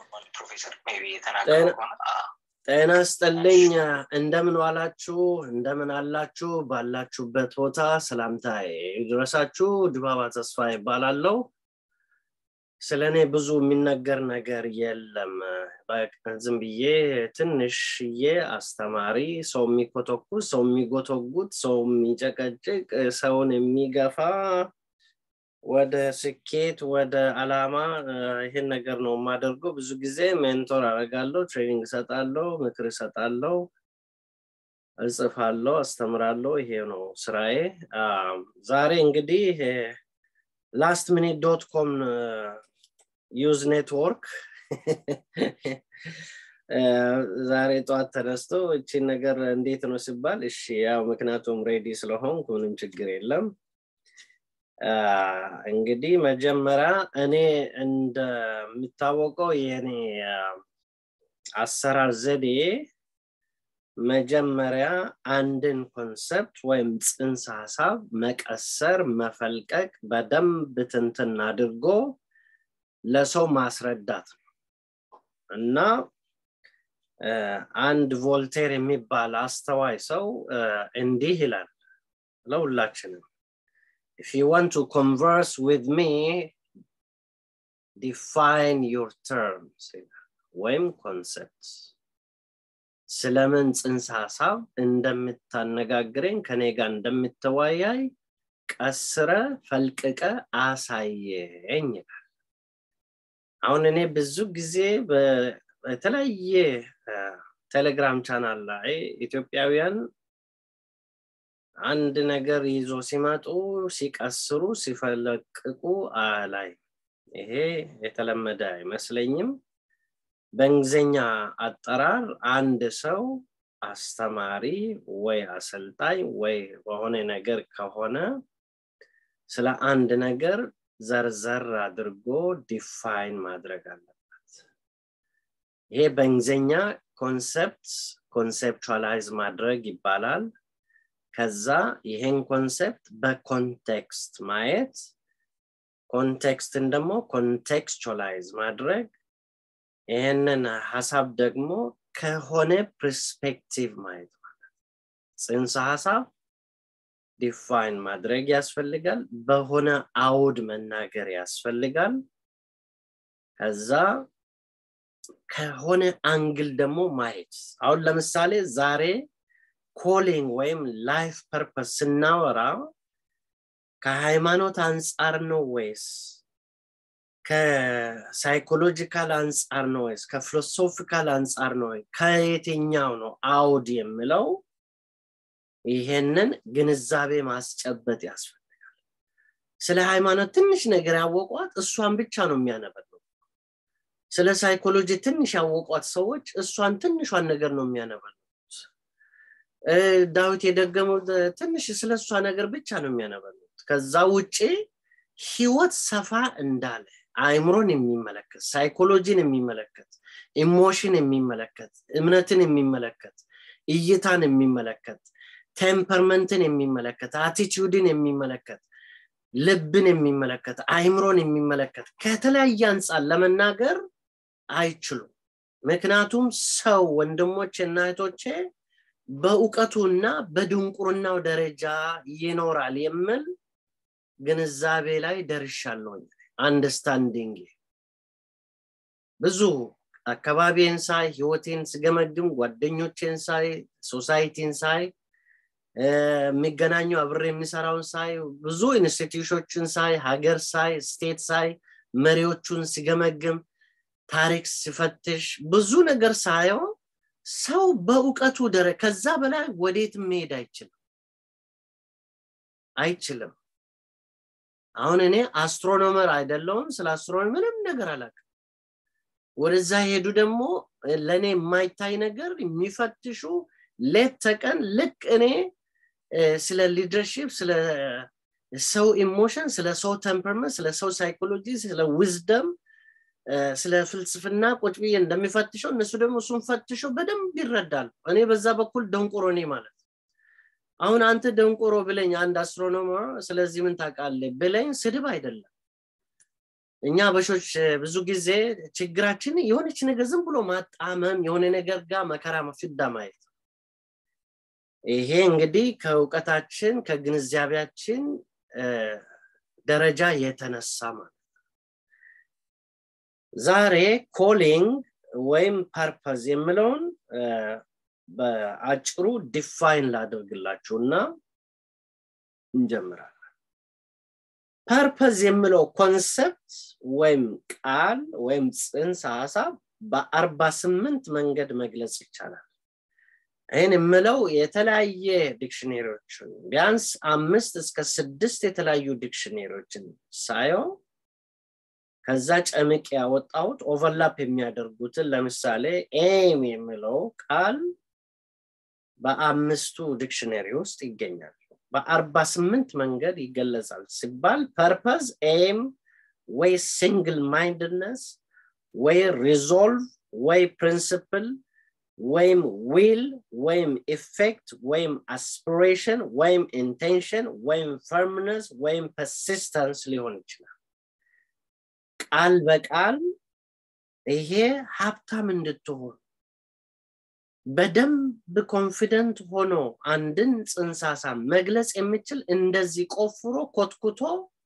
ፕሮፌሰር ሜይ ቢ የተናገሩ ጤና ስጥልኝ እንደምን ዋላችሁ እንደምን አላችሁ ባላችሁበት ቦታ ሰላምታ ይድረሳችሁ ድባባ ተስፋ ይባላለው ስለ እኔ ብዙ የሚነገር ነገር የለም ዝም ብዬ ትንሽዬ አስተማሪ ሰው የሚኮተኩት ሰው የሚጎተጉት ሰው የሚጨቀጭቅ ሰውን የሚገፋ ወደ ስኬት ወደ አላማ ይህን ነገር ነው የማደርገው ብዙ ጊዜ ሜንቶር አረጋለሁ ትሬኒንግ እሰጣለሁ ምክር እሰጣለሁ እጽፋለሁ አስተምራለሁ ይሄ ነው ስራዬ ዛሬ እንግዲህ ላስት ሚኒት ዶት ኮም ዩዝ ኔትወርክ ዛሬ ጠዋት ተነስቶ እቺን ነገር እንዴት ነው ሲባል እሺ ያው ምክንያቱም ሬዲ ስለሆንኩ ምንም ችግር የለም እንግዲህ መጀመሪያ እኔ እንደሚታወቀው የኔ አሰራር ዘዴ መጀመሪያ አንድን ኮንሰፕት ወይም ጽንሰ ሀሳብ መቀሰር መፈልቀቅ በደንብ ትንትን አድርጎ ለሰው ማስረዳት ነው እና አንድ ቮልቴር የሚባል አስተዋይ ሰው እንዲህ ይላል ለሁላችንም if you want to converse with me define your terms ወይም ኮንሰፕት ስለምን ጽንሰ ሀሳብ እንደምታነጋግረኝ ከኔ ጋር እንደምትወያይ ቀስረ ፈልቅቀ አሳየኝ ይላል አሁን እኔ ብዙ ጊዜ በተለያየ ቴሌግራም ቻናል ላይ ኢትዮጵያውያን አንድ ነገር ይዞ ሲመጡ ሲቀስሩ ሲፈለቅቁ አላይ ይሄ የተለመደ አይመስለኝም በእንግሊዝኛ አጠራር አንድ ሰው አስተማሪ ወይ አሰልጣኝ ወይ በሆነ ነገር ከሆነ ስለ አንድ ነገር ዘርዘር አድርጎ ዲፋይን ማድረግ አለበት ይሄ በእንግሊዝኛ ኮንሰፕት ኮንሴፕቹዋላይዝ ማድረግ ይባላል ከዛ ይሄን ኮንሴፕት በኮንቴክስት ማየት ኮንቴክስትን ደግሞ ኮንቴክስቹላይዝ ማድረግ ይህንን ሀሳብ ደግሞ ከሆነ ፐርስፔክቲቭ ማየት ማለት ጽንሰ ሀሳብ ዲፋይን ማድረግ ያስፈልጋል በሆነ አውድ መናገር ያስፈልጋል ከዛ ከሆነ አንግል ደግሞ ማየት አሁን ለምሳሌ ዛሬ ኮሊንግ ወይም ላይፍ ፐርፐስ ስናወራ ከሃይማኖት አንጻር ነው ወይስ ከሳይኮሎጂካል አንጻር ነው ወይስ ከፊሎሶፊካል አንጻር ነው ወይ ከየትኛው ነው አውድ የምለው ይሄንን ግንዛቤ ማስጨበጥ ያስፈልጋል ስለ ሃይማኖት ትንሽ ነገር ያወቋት እሷን ብቻ ነው የሚያነበለው ስለ ሳይኮሎጂ ትንሽ ያወቋት ሰዎች እሷን ትንሿን ነገር ነው የሚያነበሉት ዳዊት የደገመው ትንሽ ስለ እሷ ነገር ብቻ ነው የሚያነበሉት ከዛ ውጭ ህይወት ሰፋ እንዳለ አይምሮን የሚመለከት ሳይኮሎጂን የሚመለከት ኢሞሽን የሚመለከት እምነትን የሚመለከት እይታን የሚመለከት ቴምፐርመንትን የሚመለከት አቲቲዩድን የሚመለከት ልብን የሚመለከት አይምሮን የሚመለከት ከተለያየ አንጻር ለመናገር አይችሉም ምክንያቱም ሰው ወንድሞች እና እህቶቼ በእውቀቱና በድንቁርናው ደረጃ ይኖራል የምል ግንዛቤ ላይ ደርሻለሁኝ አንደርስታንዲንግ ብዙ አካባቢን ሳይ ህይወቴን ስገመግም ጓደኞቼን ሳይ ሶሳይቲን ሳይ የሚገናኙ አብሬ የሚሰራውን ሳይ ብዙ ኢንስቲትዩሽኖችን ሳይ ሀገር ሳይ ስቴት ሳይ መሪዎቹን ሲገመግም ታሪክ ሲፈትሽ ብዙ ነገር ሳየው ሰው በእውቀቱ ደረ ከዛ በላይ ወዴት መሄድ አይችልም አይችልም አሁን እኔ አስትሮኖመር አይደለውም ስለ አስትሮኖሚ ምንም ነገር አላውቅም ወደዛ ሄዱ ደግሞ ለእኔ የማይታይ ነገር የሚፈትሹ ሌት ተቀን ልክ እኔ ስለ ሊደርሽፕ ስለ ሰው ኢሞሽን ስለ ሰው ተምፐርመንት ስለ ሰው ሳይኮሎጂ ስለ ዊዝደም ስለ ፍልስፍና ቁጭ ብዬ እንደሚፈትሸው እነሱ ደግሞ እሱን ፈትሸው በደንብ ይረዳሉ እኔ በዛ በኩል ደንቆሮ እኔ ማለት አሁን አንተ ደንቆሮ ብለኝ አንድ አስትሮኖመር ስለዚህ ምን ታውቃለህ ብለኝ ስድብ አይደለም እኛ በሾች ብዙ ጊዜ ችግራችን የሆነች ነገር ዝም ብሎ ማጣመም የሆነ ነገር ጋር መከራ ፍዳ ማየት ይሄ እንግዲህ ከእውቀታችን ከግንዛቤያችን ደረጃ የተነሳ ማለት ዛሬ ኮሊንግ ወይም ፐርፐዝ የምለውን በአጭሩ ዲፋይን ላደርግላችሁ እና እንጀምራለን ፐርፐዝ የምለው ኮንሰፕት ወይም ቃል ወይም ጽንሰ ሀሳብ በአርባ ስምንት መንገድ መግለጽ ይቻላል ይህን የምለው የተለያየ ዲክሽነሪዎችን ቢያንስ አምስት እስከ ስድስት የተለያዩ ዲክሽነሪዎችን ሳየው ከዛ ጨምቅ ያወጣሁት ኦቨርላፕ የሚያደርጉትን ለምሳሌ ኤም የሚለው ቃል በአምስቱ ዲክሽነሪ ውስጥ ይገኛል በአርባ ስምንት መንገድ ይገለጻል ሲባል ፐርፐዝ ኤም ወይ ሲንግል ማይንድነስ ወይ ሪዞልቭ ወይ ፕሪንስፕል ወይም ዊል ወይም ኢፌክት ወይም አስፒሬሽን ወይም ኢንቴንሽን ወይም ፈርምነስ ወይም ፐርሲስተንስ ሊሆን ይችላል ቃል በቃል ይሄ ሀብታም እንድትሆን በደንብ ኮንፊደንት ሆኖ አንድን ጽንሳሳ መግለጽ የሚችል እንደዚህ ቆፍሮ ኮትኩቶ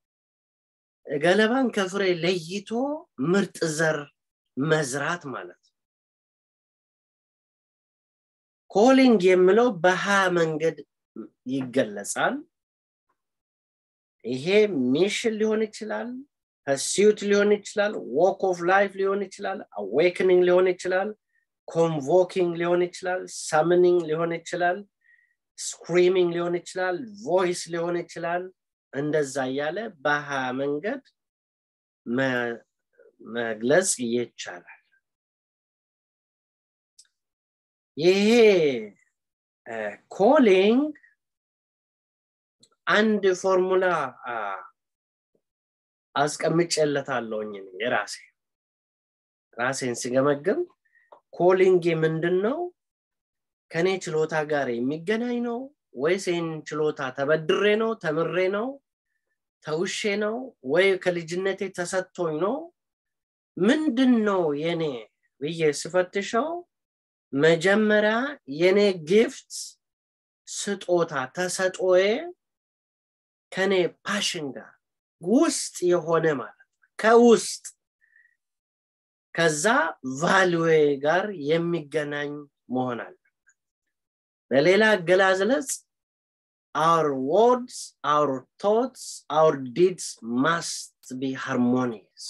ገለባን ከፍሬ ለይቶ ምርጥ ዘር መዝራት ማለት ኮሊንግ የምለው በሀያ መንገድ ይገለጻል ይሄ ሚሽን ሊሆን ይችላል ፐርሲዩት ሊሆን ይችላል ዎክ ኦፍ ላይፍ ሊሆን ይችላል አዌክኒንግ ሊሆን ይችላል ኮንቮኪንግ ሊሆን ይችላል ሳምኒንግ ሊሆን ይችላል ስክሪሚንግ ሊሆን ይችላል ቮይስ ሊሆን ይችላል እንደዛ እያለ በሀያ መንገድ መግለጽ ይቻላል ይሄ ኮሊንግ አንድ ፎርሙላ አስቀምጬለታለሁኝ የራሴ ራሴን ሲገመግም ኮሊንግ ምንድን ነው ከኔ ችሎታ ጋር የሚገናኝ ነው ወይስ ይህን ችሎታ ተበድሬ ነው ተምሬ ነው ተውሼ ነው ወይ ከልጅነቴ ተሰጥቶኝ ነው ምንድን ነው የኔ ብዬ ስፈትሸው መጀመሪያ የኔ ጊፍት ስጦታ ተሰጦዬ ከኔ ፓሽን ጋር ውስጥ የሆነ ማለት ነው ከውስጥ ከዛ ቫልዌ ጋር የሚገናኝ መሆን አለበት በሌላ አገላዝለጽ our words our thoughts our deeds must be harmonious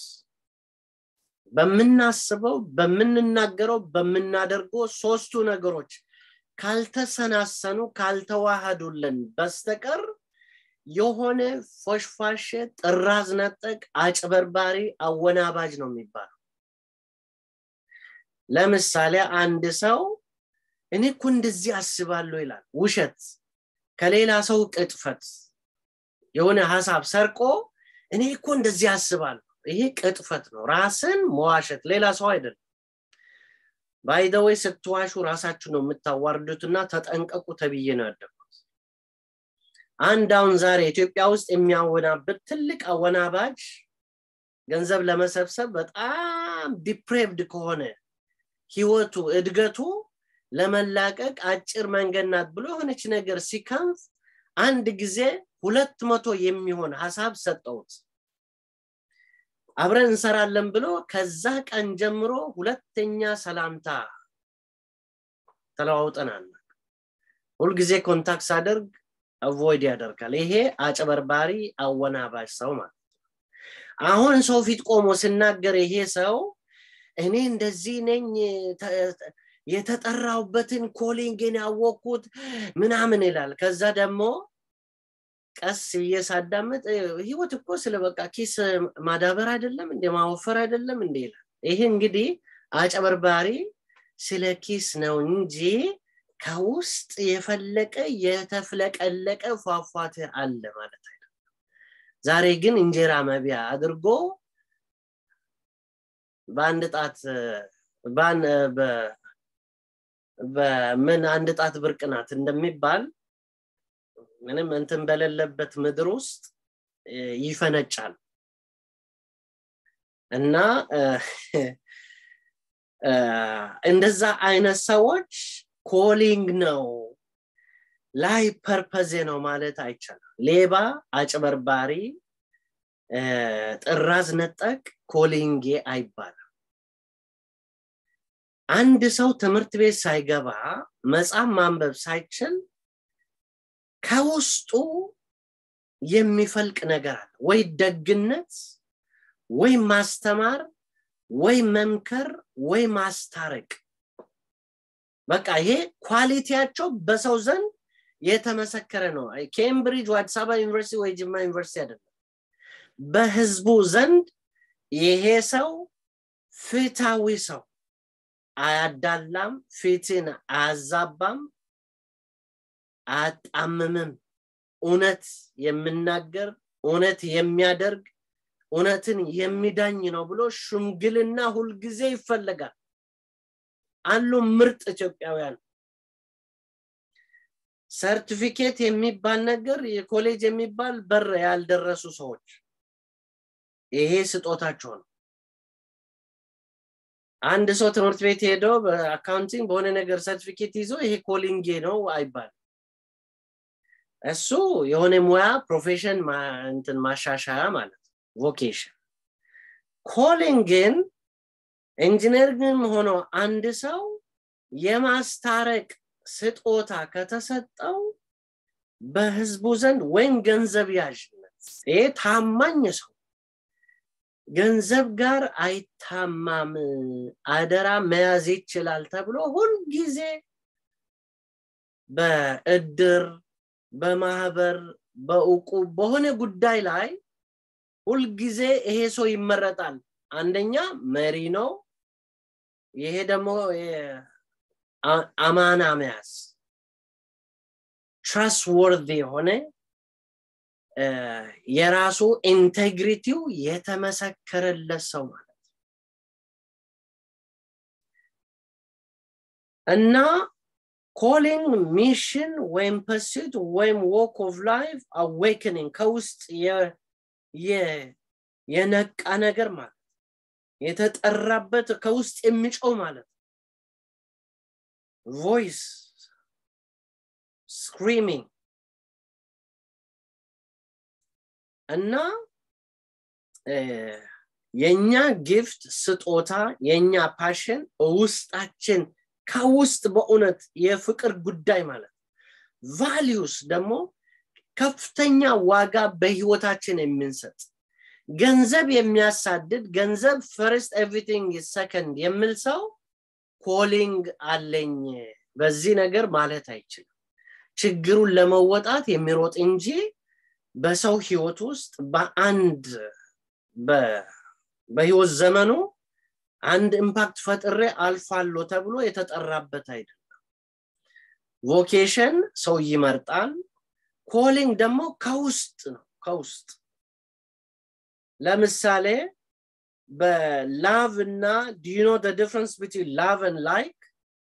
በምናስበው በምንናገረው በምናደርገው ሶስቱ ነገሮች ካልተሰናሰኑ ካልተዋሃዱልን በስተቀር የሆነ ፎሽፋሽ ጥራዝ ነጠቅ አጭበርባሪ አወናባጅ ነው የሚባለው ለምሳሌ አንድ ሰው እኔ እኮ እንደዚህ አስባለሁ ይላል ውሸት ከሌላ ሰው ቅጥፈት የሆነ ሀሳብ ሰርቆ እኔ እኮ እንደዚህ አስባለሁ ይሄ ቅጥፈት ነው ራስን መዋሸት ሌላ ሰው አይደለም ባይደወይ ስትዋሹ ራሳችሁ ነው የምታዋርዱትና ተጠንቀቁ ተብዬ ነው ያደኩት አንድ አሁን ዛሬ ኢትዮጵያ ውስጥ የሚያወናብድ ትልቅ አወናባጅ ገንዘብ ለመሰብሰብ በጣም ዲፕሬቭድ ከሆነ ህይወቱ እድገቱ ለመላቀቅ አጭር መንገድ ናት ብሎ የሆነች ነገር ሲከንፍ አንድ ጊዜ ሁለት መቶ የሚሆን ሀሳብ ሰጠውት አብረን እንሰራለን ብሎ ከዛ ቀን ጀምሮ ሁለተኛ ሰላምታ ተለዋውጠናል ሁልጊዜ ኮንታክት ሳደርግ አቮይድ ያደርጋል ይሄ አጭበርባሪ አወናባሽ ሰው ማለት አሁን ሰው ፊት ቆሞ ስናገር ይሄ ሰው እኔ እንደዚህ ነኝ የተጠራውበትን ኮሊንግን ያወቅኩት ምናምን ይላል ከዛ ደግሞ ቀስ ብዬ ሳዳምጥ ህይወት እኮ ስለ በቃ ኪስ ማዳበር አይደለም እንደ ማወፈር አይደለም እንደ ይላል ይሄ እንግዲህ አጨበርባሪ ስለ ኪስ ነው እንጂ ከውስጥ የፈለቀ የተፍለቀለቀ ፏፏቴ አለ ማለት አይደለም ዛሬ ግን እንጀራ መቢያ አድርጎ በአንድ ጣት በምን አንድ ጣት ብርቅ ናት እንደሚባል ምንም እንትን በሌለበት ምድር ውስጥ ይፈነጫል እና እንደዛ አይነት ሰዎች ኮሊንግ ነው ላይ ፐርፐዜ ነው ማለት አይቻልም ሌባ አጭበርባሪ ጥራዝ ነጠቅ ኮሊንጌ አይባልም አንድ ሰው ትምህርት ቤት ሳይገባ መጽሐፍ ማንበብ ሳይችል ከውስጡ የሚፈልቅ ነገር አለ ወይ ደግነት ወይ ማስተማር ወይ መምከር ወይ ማስታረቅ በቃ ይሄ ኳሊቲያቸው በሰው ዘንድ የተመሰከረ ነው ኬምብሪጅ አዲስ አበባ ዩኒቨርሲቲ ወይ ጅማ ዩኒቨርሲቲ አይደለም በህዝቡ ዘንድ ይሄ ሰው ፍታዊ ሰው አያዳላም ፊትን አያዛባም አያጣምምም እውነት የምናገር እውነት የሚያደርግ እውነትን የሚዳኝ ነው ብሎ ሽምግልና ሁልጊዜ ይፈለጋል አሉ ምርጥ ኢትዮጵያውያን ሰርቲፊኬት የሚባል ነገር የኮሌጅ የሚባል በር ያልደረሱ ሰዎች ይሄ ስጦታቸው ነው አንድ ሰው ትምህርት ቤት ሄደው በአካውንቲንግ በሆነ ነገር ሰርቲፊኬት ይዞ ይሄ ኮሊንጌ ነው አይባል እሱ የሆነ ሙያ ፕሮፌሽን እንትን ማሻሻያ ማለት ቮኬሽን ኮሊንግን ኢንጂነሪንግም ሆኖ አንድ ሰው የማስታረቅ ስጦታ ከተሰጠው በህዝቡ ዘንድ ወይም ገንዘብ ያዥነት ይሄ ታማኝ ሰው ገንዘብ ጋር አይታማም አደራ መያዝ ይችላል ተብሎ ሁልጊዜ በእድር በማህበር በእውቁ በሆነ ጉዳይ ላይ ሁልጊዜ ይሄ ሰው ይመረጣል አንደኛ መሪ ነው ይሄ ደግሞ አማና መያዝ ትራስት ወርድ የሆነ የራሱ ኢንቴግሪቲው የተመሰከረለት ሰው ማለት እና ኮሊንግ ሚሽን ወይም ፐሲት ወይም ዎክ ኦፍ ላይፍ አዌክኒንግ ከውስጥ የነቃ ነገር ማለት የተጠራበት ከውስጥ የሚጮው ማለት ቮይስ ስክሪሚንግ እና የኛ ጊፍት ስጦታ የኛ ፓሽን ውስጣችን ከውስጥ በእውነት የፍቅር ጉዳይ ማለት ቫሊዩስ ደግሞ ከፍተኛ ዋጋ በህይወታችን የምንሰጥ ገንዘብ የሚያሳድድ ገንዘብ ፈርስት ኤቭሪቲንግ ሰከንድ የሚል ሰው ኮሊንግ አለኝ በዚህ ነገር ማለት አይችልም ችግሩን ለመወጣት የሚሮጥ እንጂ በሰው ህይወት ውስጥ በአንድ በህይወት ዘመኑ አንድ ኢምፓክት ፈጥሬ አልፋሎ ተብሎ የተጠራበት አይደለም ቮኬሽን ሰው ይመርጣል ኮሊንግ ደግሞ ከውስጥ ነው ከውስጥ ለምሳሌ በላቭ እና ዲዩ ኖ ዲፍረንስ ቢትዊን ላቭ ን ላይክ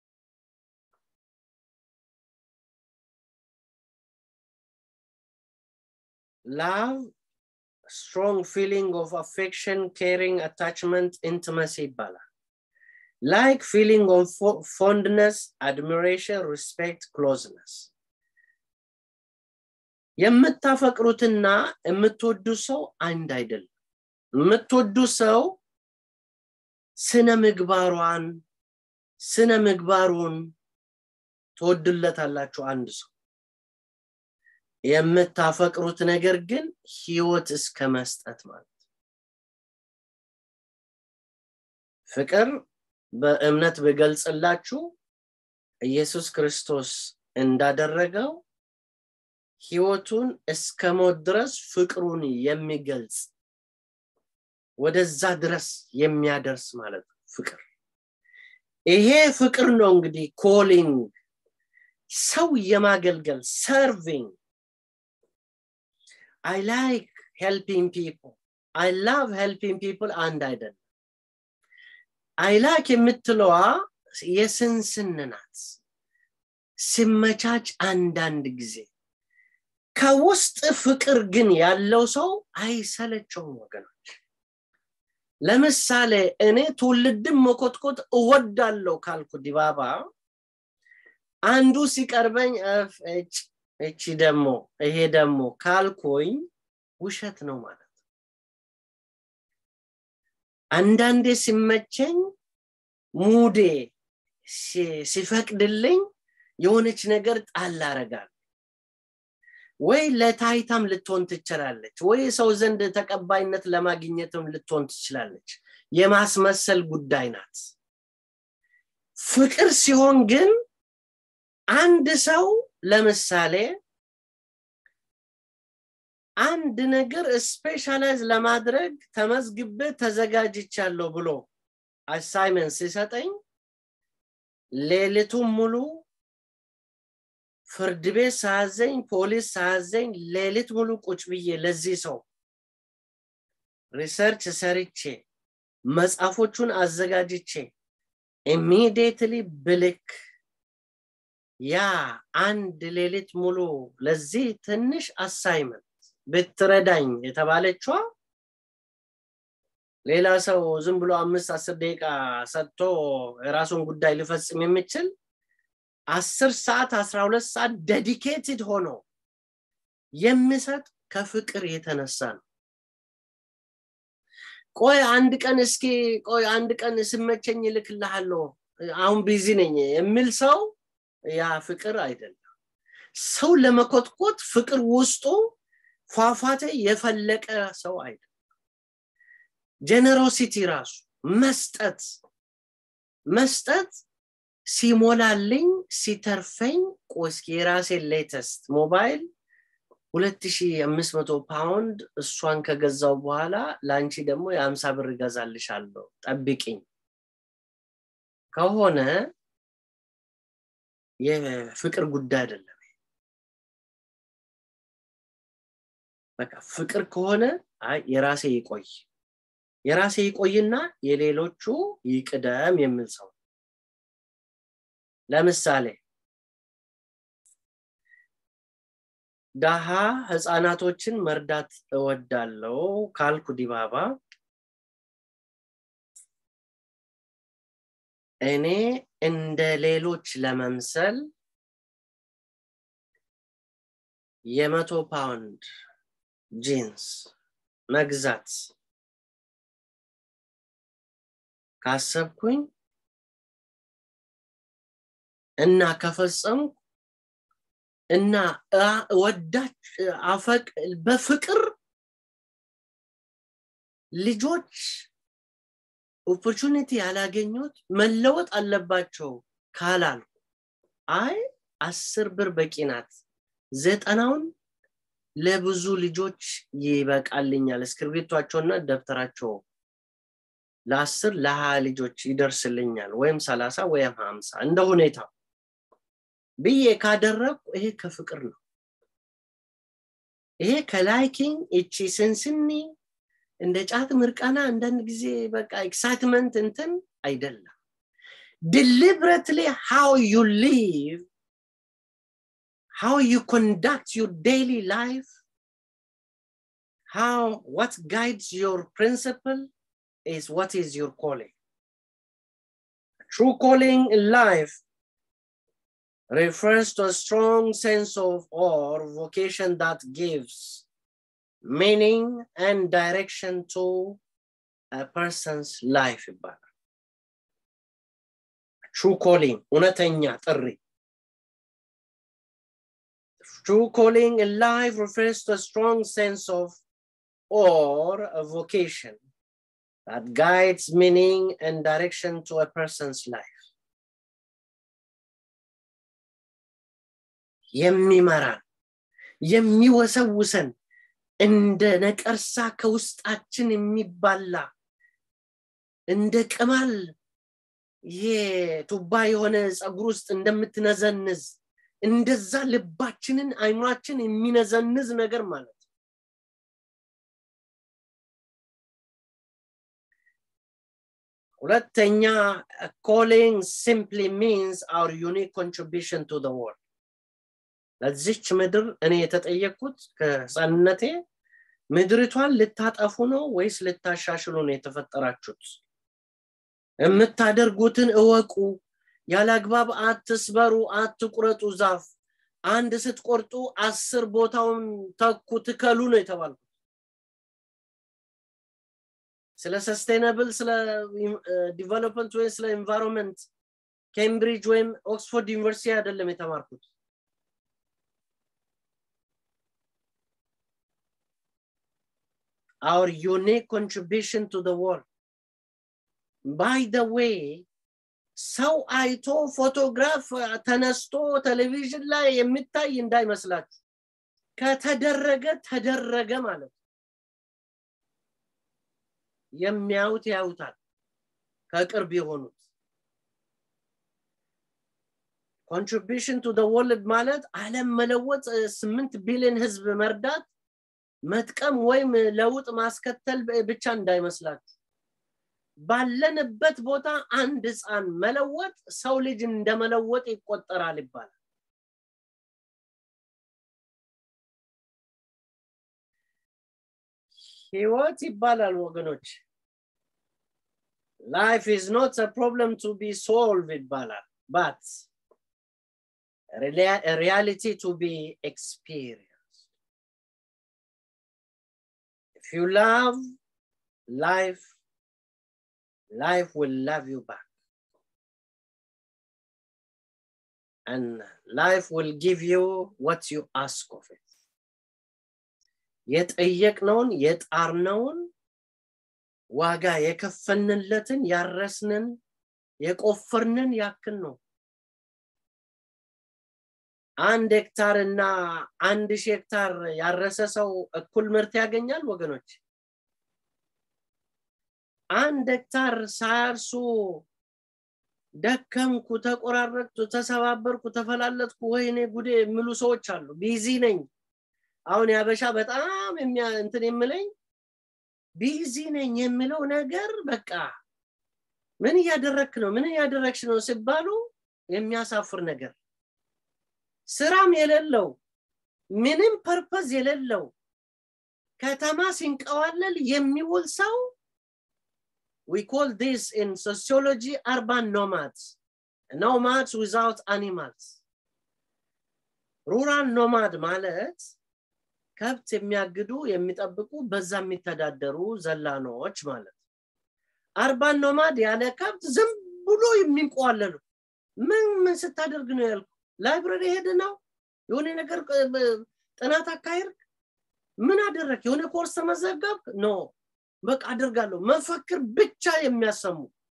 ላቭ ስትሮንግ ፊሊንግ ኦፍ አፌክሽን ኬሪንግ አታችመንት ኢንቲመሲ ይባላል ላይክ ፊሊንግ ኦፍ ፎንድነስ አድሚሬሽን ሪስፔክት ክሎዝነስ የምታፈቅሩትና የምትወዱ ሰው አንድ አይደለም የምትወዱ ሰው ስነ ምግባሯን ስነ ምግባሩን ትወድለታላችሁ አንድ ሰው የምታፈቅሩት ነገር ግን ህይወት እስከ መስጠት ማለት ፍቅር በእምነት ብገልጽላችሁ ኢየሱስ ክርስቶስ እንዳደረገው ህይወቱን እስከ ሞት ድረስ ፍቅሩን የሚገልጽ ወደዛ ድረስ የሚያደርስ ማለት ነው ፍቅር ይሄ ፍቅር ነው እንግዲህ ኮሊንግ ሰው የማገልገል ሰርቪንግ አይ ላይክ ሄልፒንግ ፒፕል አይ ላቭ ሄልፒንግ ፒፕል አንድ አይደለም አይ ላይክ የምትለዋ የስንስን ናት ሲመቻች አንዳንድ ጊዜ ከውስጥ ፍቅር ግን ያለው ሰው አይሰለቸውም ወገኖች ለምሳሌ እኔ ትውልድን መኮትኮት እወዳለሁ ካልኩ ዲባባ አንዱ ሲቀርበኝ እች እቺ ደግሞ ይሄ ደግሞ ካልኩኝ ውሸት ነው ማለት አንዳንዴ ሲመቸኝ ሙዴ ሲፈቅድልኝ የሆነች ነገር ጣል አረጋል ወይ ለታይታም ልትሆን ትችላለች ወይ ሰው ዘንድ ተቀባይነት ለማግኘትም ልትሆን ትችላለች የማስመሰል ጉዳይ ናት ፍቅር ሲሆን ግን አንድ ሰው ለምሳሌ አንድ ነገር ስፔሻላይዝ ለማድረግ ተመዝግቤ ተዘጋጅቻለሁ ብሎ አሳይመንት ሲሰጠኝ ሌሊቱን ሙሉ ፍርድ ቤት ሳያዘኝ ፖሊስ ሳያዘኝ ሌሊት ሙሉ ቁጭ ብዬ ለዚህ ሰው ሪሰርች ሰርቼ መጽሐፎቹን አዘጋጅቼ ኢሚዲየትሊ ብልክ ያ አንድ ሌሊት ሙሉ ለዚህ ትንሽ አሳይመንት ብትረዳኝ የተባለችዋ ሌላ ሰው ዝም ብሎ አምስት አስር ደቂቃ ሰጥቶ የራሱን ጉዳይ ሊፈጽም የሚችል አስር ሰዓት አስራ ሁለት ሰዓት ዴዲኬትድ ሆኖ የሚሰጥ ከፍቅር የተነሳ ነው ቆይ አንድ ቀን እስኪ ቆይ አንድ ቀን ስመቸኝ ይልክልሃለሁ አሁን ቢዚ ነኝ የሚል ሰው ያ ፍቅር አይደለም ሰው ለመኮትኮት ፍቅር ውስጡ ፏፏቴ የፈለቀ ሰው አይደለም ጀነሮሲቲ ራሱ መስጠት መስጠት ሲሞላልኝ ሲተርፈኝ ቆስኪ የራሴን ሌተስት ሞባይል 2500 ፓውንድ እሷን ከገዛው በኋላ ለአንቺ ደግሞ የአምሳ ብር እገዛልሻለሁ ጠብቂኝ ከሆነ የፍቅር ጉዳይ አይደለም በቃ ፍቅር ከሆነ አይ የራሴ ይቆይ የራሴ ይቆይና የሌሎቹ ይቅደም የሚል ሰው ለምሳሌ ዳሃ ህፃናቶችን መርዳት እወዳለው ካልኩ ዲባባ እኔ እንደ ሌሎች ለመምሰል የመቶ ፓውንድ ጂንስ መግዛት ካሰብኩኝ እና ከፈጸምኩ እና ወዳች አፈቅ በፍቅር ልጆች ኦፖርቹኒቲ ያላገኙት መለወጥ አለባቸው ካላልኩ አይ አስር ብር በቂ ናት ዘጠናውን ለብዙ ልጆች ይበቃልኛል እስክርቢቷቸውና ደብተራቸው ለአስር ለሀያ ልጆች ይደርስልኛል ወይም ሰላሳ ወይም ሀምሳ እንደ ሁኔታው ብዬ ካደረግኩ ይሄ ከፍቅር ነው ይሄ ከላይኪንግ እቺ ስንስኒ እንደ ጫት ምርቃና አንዳንድ ጊዜ በቃ ኤክሳይትመንት እንትን አይደለም deliberately how you live how you conduct your daily life how what guides your principle is what is your calling true calling in life refers to a strong sense of or vocation that gives meaning and direction to a person's life ይባላል true calling እውነተኛ ጥሪ true calling in life refers to a strong sense of or a vocation that guides meaning and direction to a person's life የሚመራን የሚወሰውሰን እንደ ነቀርሳ ከውስጣችን የሚባላ እንደ ቅማል ይሄ ቱባ የሆነ ፀጉር ውስጥ እንደምትነዘንዝ እንደዛ ልባችንን አይኗችን የሚነዘንዝ ነገር ማለት ሁለተኛ calling simply means our unique contribution to the world ለዚች ምድር እኔ የተጠየቅኩት ከህፃንነቴ ምድሪቷን ልታጠፉ ነው ወይስ ልታሻሽሉ ነው የተፈጠራችሁት የምታደርጉትን እወቁ ያለ አግባብ አትስበሩ አትቁረጡ ዛፍ አንድ ስትቆርጡ አስር ቦታውን ተኩ ትከሉ ነው የተባልኩት ስለ ሰስቴናብል ስለ ዲቨሎፕመንት ወይም ስለ ኤንቫይሮንመንት ኬምብሪጅ ወይም ኦክስፎርድ ዩኒቨርሲቲ አይደለም የተማርኩት our unique contribution to the world. By the way, ሰው አይቶ ፎቶግራፍ ተነስቶ ቴሌቪዥን ላይ የሚታይ እንዳይመስላችሁ ከተደረገ ተደረገ ማለት የሚያዩት ያዩታል ከቅርብ የሆኑት ኮንትሪቢሽን ቱ ወርልድ ማለት አለም መለወጥ ስምንት ቢሊዮን ህዝብ መርዳት መጥቀም ወይም ለውጥ ማስከተል ብቻ እንዳይመስላችሁ ባለንበት ቦታ አንድ ህፃን መለወጥ ሰው ልጅ እንደመለወጥ ይቆጠራል ይባላል ህይወት ይባላል ወገኖች ላይፍ ኢዝ ኖት ፕሮብለም ቱ ቢ ሶልቭ ይባላል ባት ሪያሊቲ ቱ ቢ ኤክስፒሪየንስ If you love life, life will love you back. And life will give you what you ask of it. የጠየቅነውን የጣርነውን ዋጋ የከፈንለትን ያረስንን የቆፈርንን ያክል ነው አንድ ሄክታር እና አንድ ሺህ ሄክታር ያረሰ ሰው እኩል ምርት ያገኛል ወገኖች አንድ ሄክታር ሳያርሱ ደከምኩ ተቆራረጥኩ ተሰባበርኩ ተፈላለጥኩ ወይኔ ጉዴ የሚሉ ሰዎች አሉ ቢዚ ነኝ አሁን ያበሻ በጣም እንትን የምለኝ ቢዚ ነኝ የምለው ነገር በቃ ምን እያደረክ ነው ምን እያደረግሽ ነው ሲባሉ የሚያሳፍር ነገር ስራም የሌለው ምንም ፐርፐዝ የሌለው ከተማ ሲንቀዋለል የሚውል ሰው we call this in sociology urban nomads nomads without animals ሩራል ኖማድ ማለት ከብት የሚያግዱ የሚጠብቁ በዛ የሚተዳደሩ ዘላኖች ማለት አርባን ኖማድ ያለ ከብት ዝም ብሎ የሚንቋለሉ ምን ምን ስታደርግ ነው ያልኩ ላይብረሪ ሄድ ነው የሆነ ነገር ጥናት አካሄድ ምን አደረግ የሆነ ኮርስ ተመዘገብክ ኖ በቃ አደርጋለሁ መፈክር ብቻ የሚያሰሙ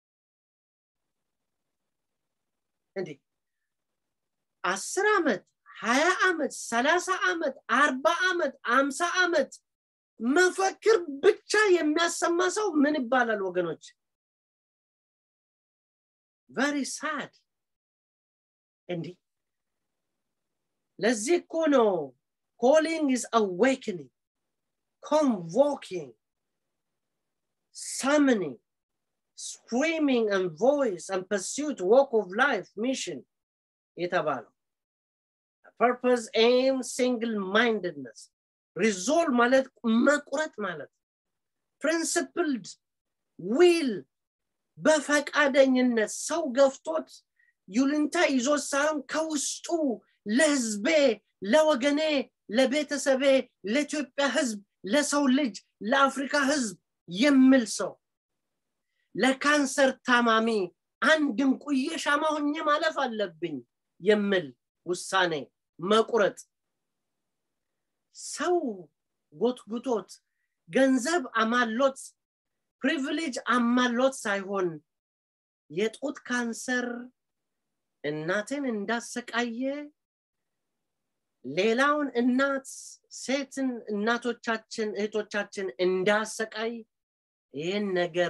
እንዴ አስር ዓመት ሀያ ዓመት ሰላሳ ዓመት አርባ ዓመት አምሳ ዓመት መፈክር ብቻ የሚያሰማ ሰው ምን ይባላል ወገኖች ቨሪ ሳድ እንዲህ ለዚህ እኮ ነው ኮሊንግ ኢዝ አዌክኒንግ ኮንቮኪንግ summoning screaming and voice and pursuit walk of life mission የተባለው purpose aim single mindedness resolve ማለት መቁረጥ ማለት principled will በፈቃደኝነት ሰው ገፍቶት ዩልንታ ይዞት ሳይሆን ከውስጡ ለህዝቤ ለወገኔ ለቤተሰቤ ለኢትዮጵያ ህዝብ ለሰው ልጅ ለአፍሪካ ህዝብ የሚል ሰው ለካንሰር ታማሚ አንድ እንቁዬ ሻማ ሆኜ ማለፍ አለብኝ የሚል ውሳኔ መቁረጥ ሰው ጎትጉቶት ገንዘብ አማሎት ፕሪቪሌጅ አማሎት ሳይሆን የጡት ካንሰር እናትን እንዳሰቃየ ሌላውን እናት ሴትን እናቶቻችን እህቶቻችን እንዳሰቃይ ይህን ነገር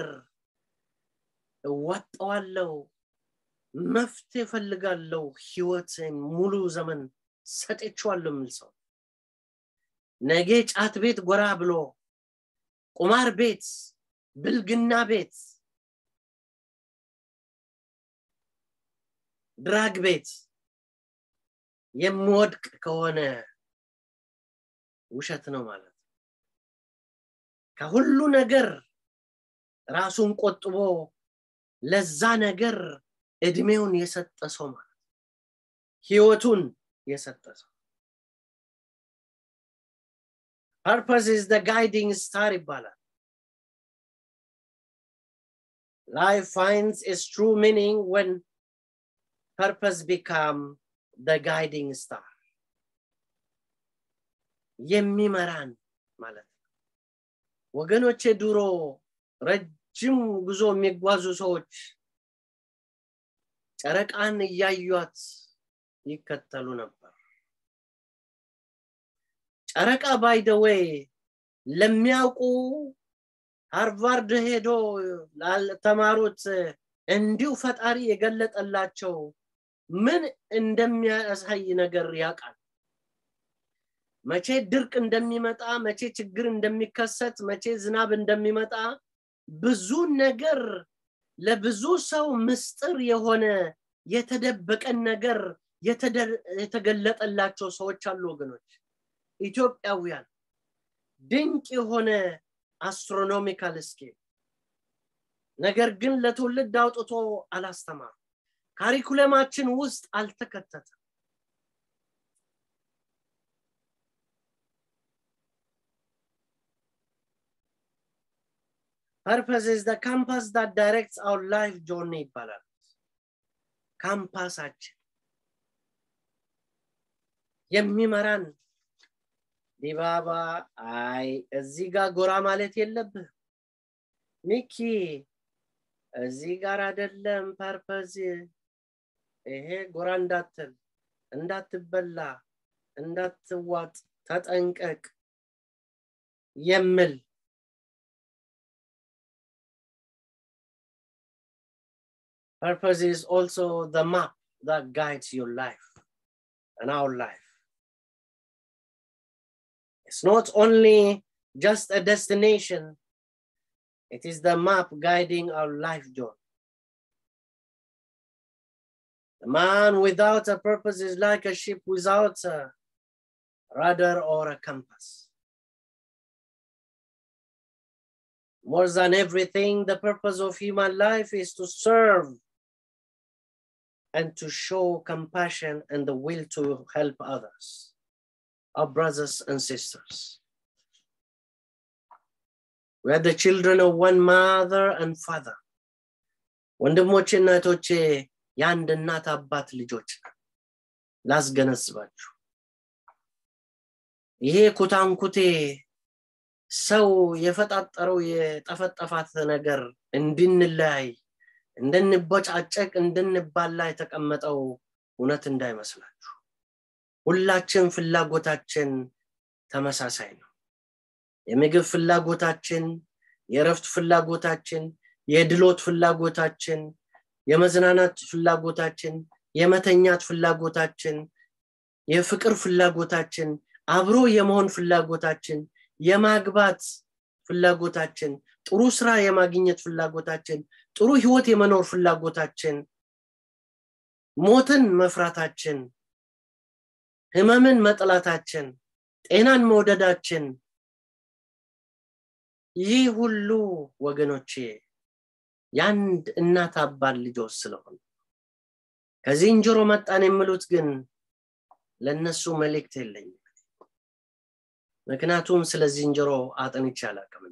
እዋጠዋለው መፍትሄ እፈልጋለሁ ህይወትን ሙሉ ዘመን ሰጤችዋለሁ የሚል ሰው ነገ ጫት ቤት ጎራ ብሎ ቁማር ቤት ብልግና ቤት ድራግ ቤት የምወድቅ ከሆነ ውሸት ነው ማለት ከሁሉ ነገር ራሱን ቆጥቦ ለዛ ነገር እድሜውን የሰጠ ሰው ማለት ህይወቱን የሰጠ ሰው ፐርፐስ ኢዝ ደ ጋይዲንግ ስታር ይባላል life finds its true meaning when purpose become the guiding star የሚመራን ማለት ነው ወገኖቼ ድሮ ረጅም ጉዞ የሚጓዙ ሰዎች ጨረቃን እያዩት ይከተሉ ነበር ጨረቃ ባይደወይ ለሚያውቁ ሃርቫርድ ሄዶ ላልተማሩት እንዲሁ ፈጣሪ የገለጠላቸው ምን እንደሚያሳይ ነገር ያውቃል መቼ ድርቅ እንደሚመጣ መቼ ችግር እንደሚከሰት መቼ ዝናብ እንደሚመጣ ብዙ ነገር ለብዙ ሰው ምስጥር የሆነ የተደበቀን ነገር የተገለጠላቸው ሰዎች አሉ ወገኖች ኢትዮጵያውያን ድንቅ የሆነ አስትሮኖሚካል ስኬል ነገር ግን ለትውልድ አውጥቶ አላስተማሩ ካሪኩለማችን ውስጥ አልተከተተም Purpose is the compass that directs our life journey ይባላል ካምፓሳችን የሚመራን ዲባባ አይ እዚህ ጋር ጎራ ማለት የለብህ ሚኪ እዚህ ጋር አይደለም ፐርፐዝ ይሄ ጎራ እንዳትል እንዳትበላ እንዳትዋጥ ተጠንቀቅ የምል Purpose is also the map that guides your life and our life. It's not only just a destination, it is the map guiding our life journey. The man without a purpose is like a ship without a rudder or a compass. More than everything, the purpose of human life is to serve and to show compassion and the will to help others, our brothers and sisters. We are the children of one mother and father. ወንድሞቼ እናቶቼ የአንድ እናት አባት ልጆች ላስገነዝባችሁ ይሄ ኩታንኩቴ ሰው የፈጣጠረው የጠፈጠፋት ነገር እንድንለያይ እንድንቦጫጨቅ እንድንባላ የተቀመጠው እውነት እንዳይመስላችሁ ሁላችን ፍላጎታችን ተመሳሳይ ነው የምግብ ፍላጎታችን የእረፍት ፍላጎታችን የድሎት ፍላጎታችን የመዝናናት ፍላጎታችን የመተኛት ፍላጎታችን የፍቅር ፍላጎታችን አብሮ የመሆን ፍላጎታችን የማግባት ፍላጎታችን ጥሩ ስራ የማግኘት ፍላጎታችን ጥሩ ህይወት የመኖር ፍላጎታችን ሞትን መፍራታችን ህመምን መጥላታችን ጤናን መውደዳችን ይህ ሁሉ ወገኖቼ የአንድ እናት አባት ልጆች ስለሆነ ከዝንጀሮ መጣን የሚሉት ግን ለነሱ መልእክት የለኝም ምክንያቱም ስለ ዝንጀሮ አጥንቼ አላቅምና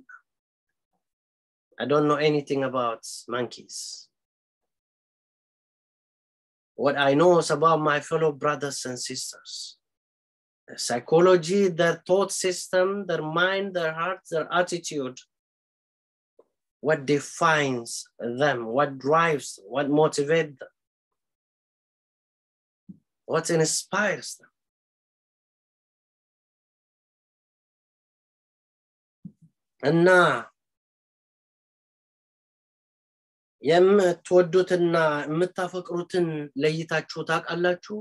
I don't know anything about monkeys. What I know is about my fellow brothers and sisters. Their psychology, their thought system, their mind, their heart, their attitude. What defines them, what drives them, what motivates them, what inspires them. እና የምትወዱትና የምታፈቅሩትን ለይታችሁ ታውቃላችሁ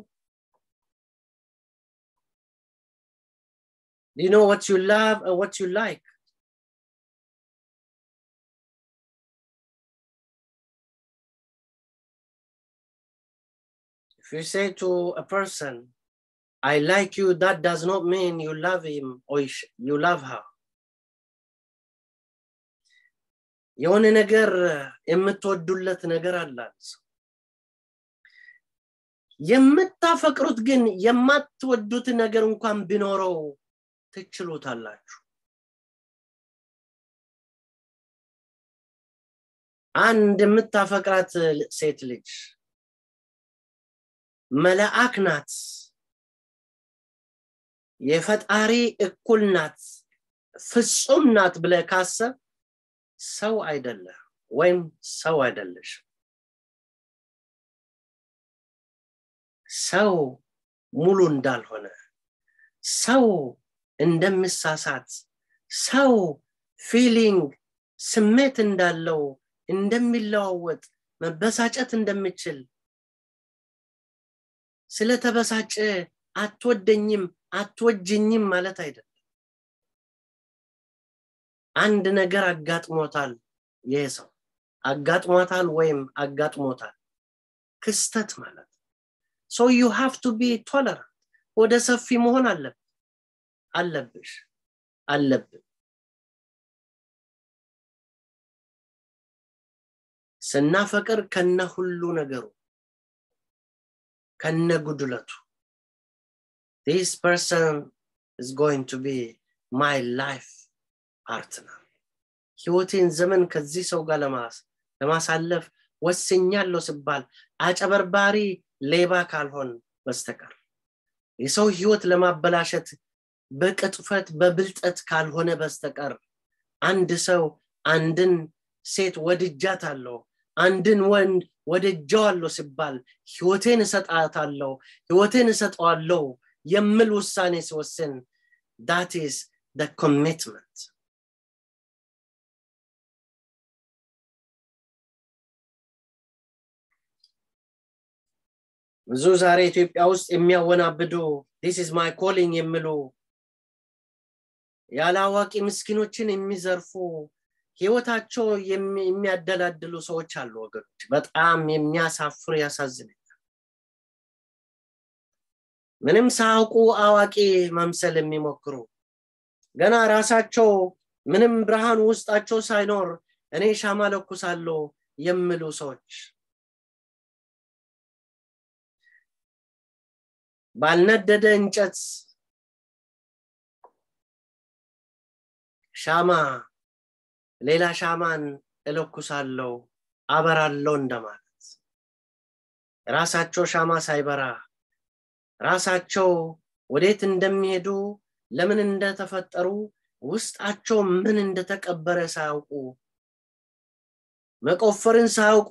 Do you know what you love and what you like? If you say to a person, I like you, that does not mean you love him or you love her. የሆነ ነገር የምትወዱለት ነገር አላል የምታፈቅሩት ግን የማትወዱት ነገር እንኳን ቢኖረው ትችሉታላችሁ አንድ የምታፈቅራት ሴት ልጅ መላአክ ናት የፈጣሪ እኩል ናት ፍጹም ናት ብለ ካሰብ ሰው አይደለ ወይም ሰው አይደለሽ ሰው ሙሉ እንዳልሆነ ሰው እንደምሳሳት ሰው ፊሊንግ ስሜት እንዳለው እንደሚለዋወጥ መበሳጨት እንደምችል ስለተበሳጨ አትወደኝም አትወጅኝም ማለት አይደለም አንድ ነገር አጋጥሞታል ይህ ሰው አጋጥሞታል ወይም አጋጥሞታል ክስተት ማለት ሶ ዩ ሃቭ ቱ ቢ ቶለራንት ወደ ሰፊ መሆን አለብ አለብሽ አለብን ስናፈቅር ከነ ሁሉ ነገሩ ከነ ጉድለቱ this person is going to be my life partner ህይወቴን ዘመን ከዚህ ሰው ጋር ለማሳለፍ ወስኛለሁ ስባል አጨበርባሪ ሌባ ካልሆን በስተቀር የሰው ህይወት ለማበላሸት በቅጥፈት በብልጠት ካልሆነ በስተቀር አንድ ሰው አንድን ሴት ወድጃት አለው አንድን ወንድ ወደጃዋለሁ ሲባል ህይወቴን እሰጣታለሁ ህይወቴን እሰጠዋለሁ የምል ውሳኔ ሲወስን ዳት ኢስ ደ ኮሚትመንት ብዙ ዛሬ ኢትዮጵያ ውስጥ የሚያወናብዱ ዲስ ኢዝ ማይ ኮሊንግ የሚሉ ያለ አዋቂ ምስኪኖችን የሚዘርፉ ህይወታቸው የሚያደላድሉ ሰዎች አሉ ወገኖች በጣም የሚያሳፍር ያሳዝነኛል ምንም ሳያውቁ አዋቂ መምሰል የሚሞክሩ ገና ራሳቸው ምንም ብርሃን ውስጣቸው ሳይኖር እኔ ሻማ ለኩሳለሁ የሚሉ ሰዎች ባልነደደ እንጨት ሻማ ሌላ ሻማን እለኩሳለው አበራለው እንደማለት ራሳቸው ሻማ ሳይበራ ራሳቸው ወዴት እንደሚሄዱ ለምን እንደተፈጠሩ ውስጣቸው ምን እንደተቀበረ ሳያውቁ መቆፈርን ሳያውቁ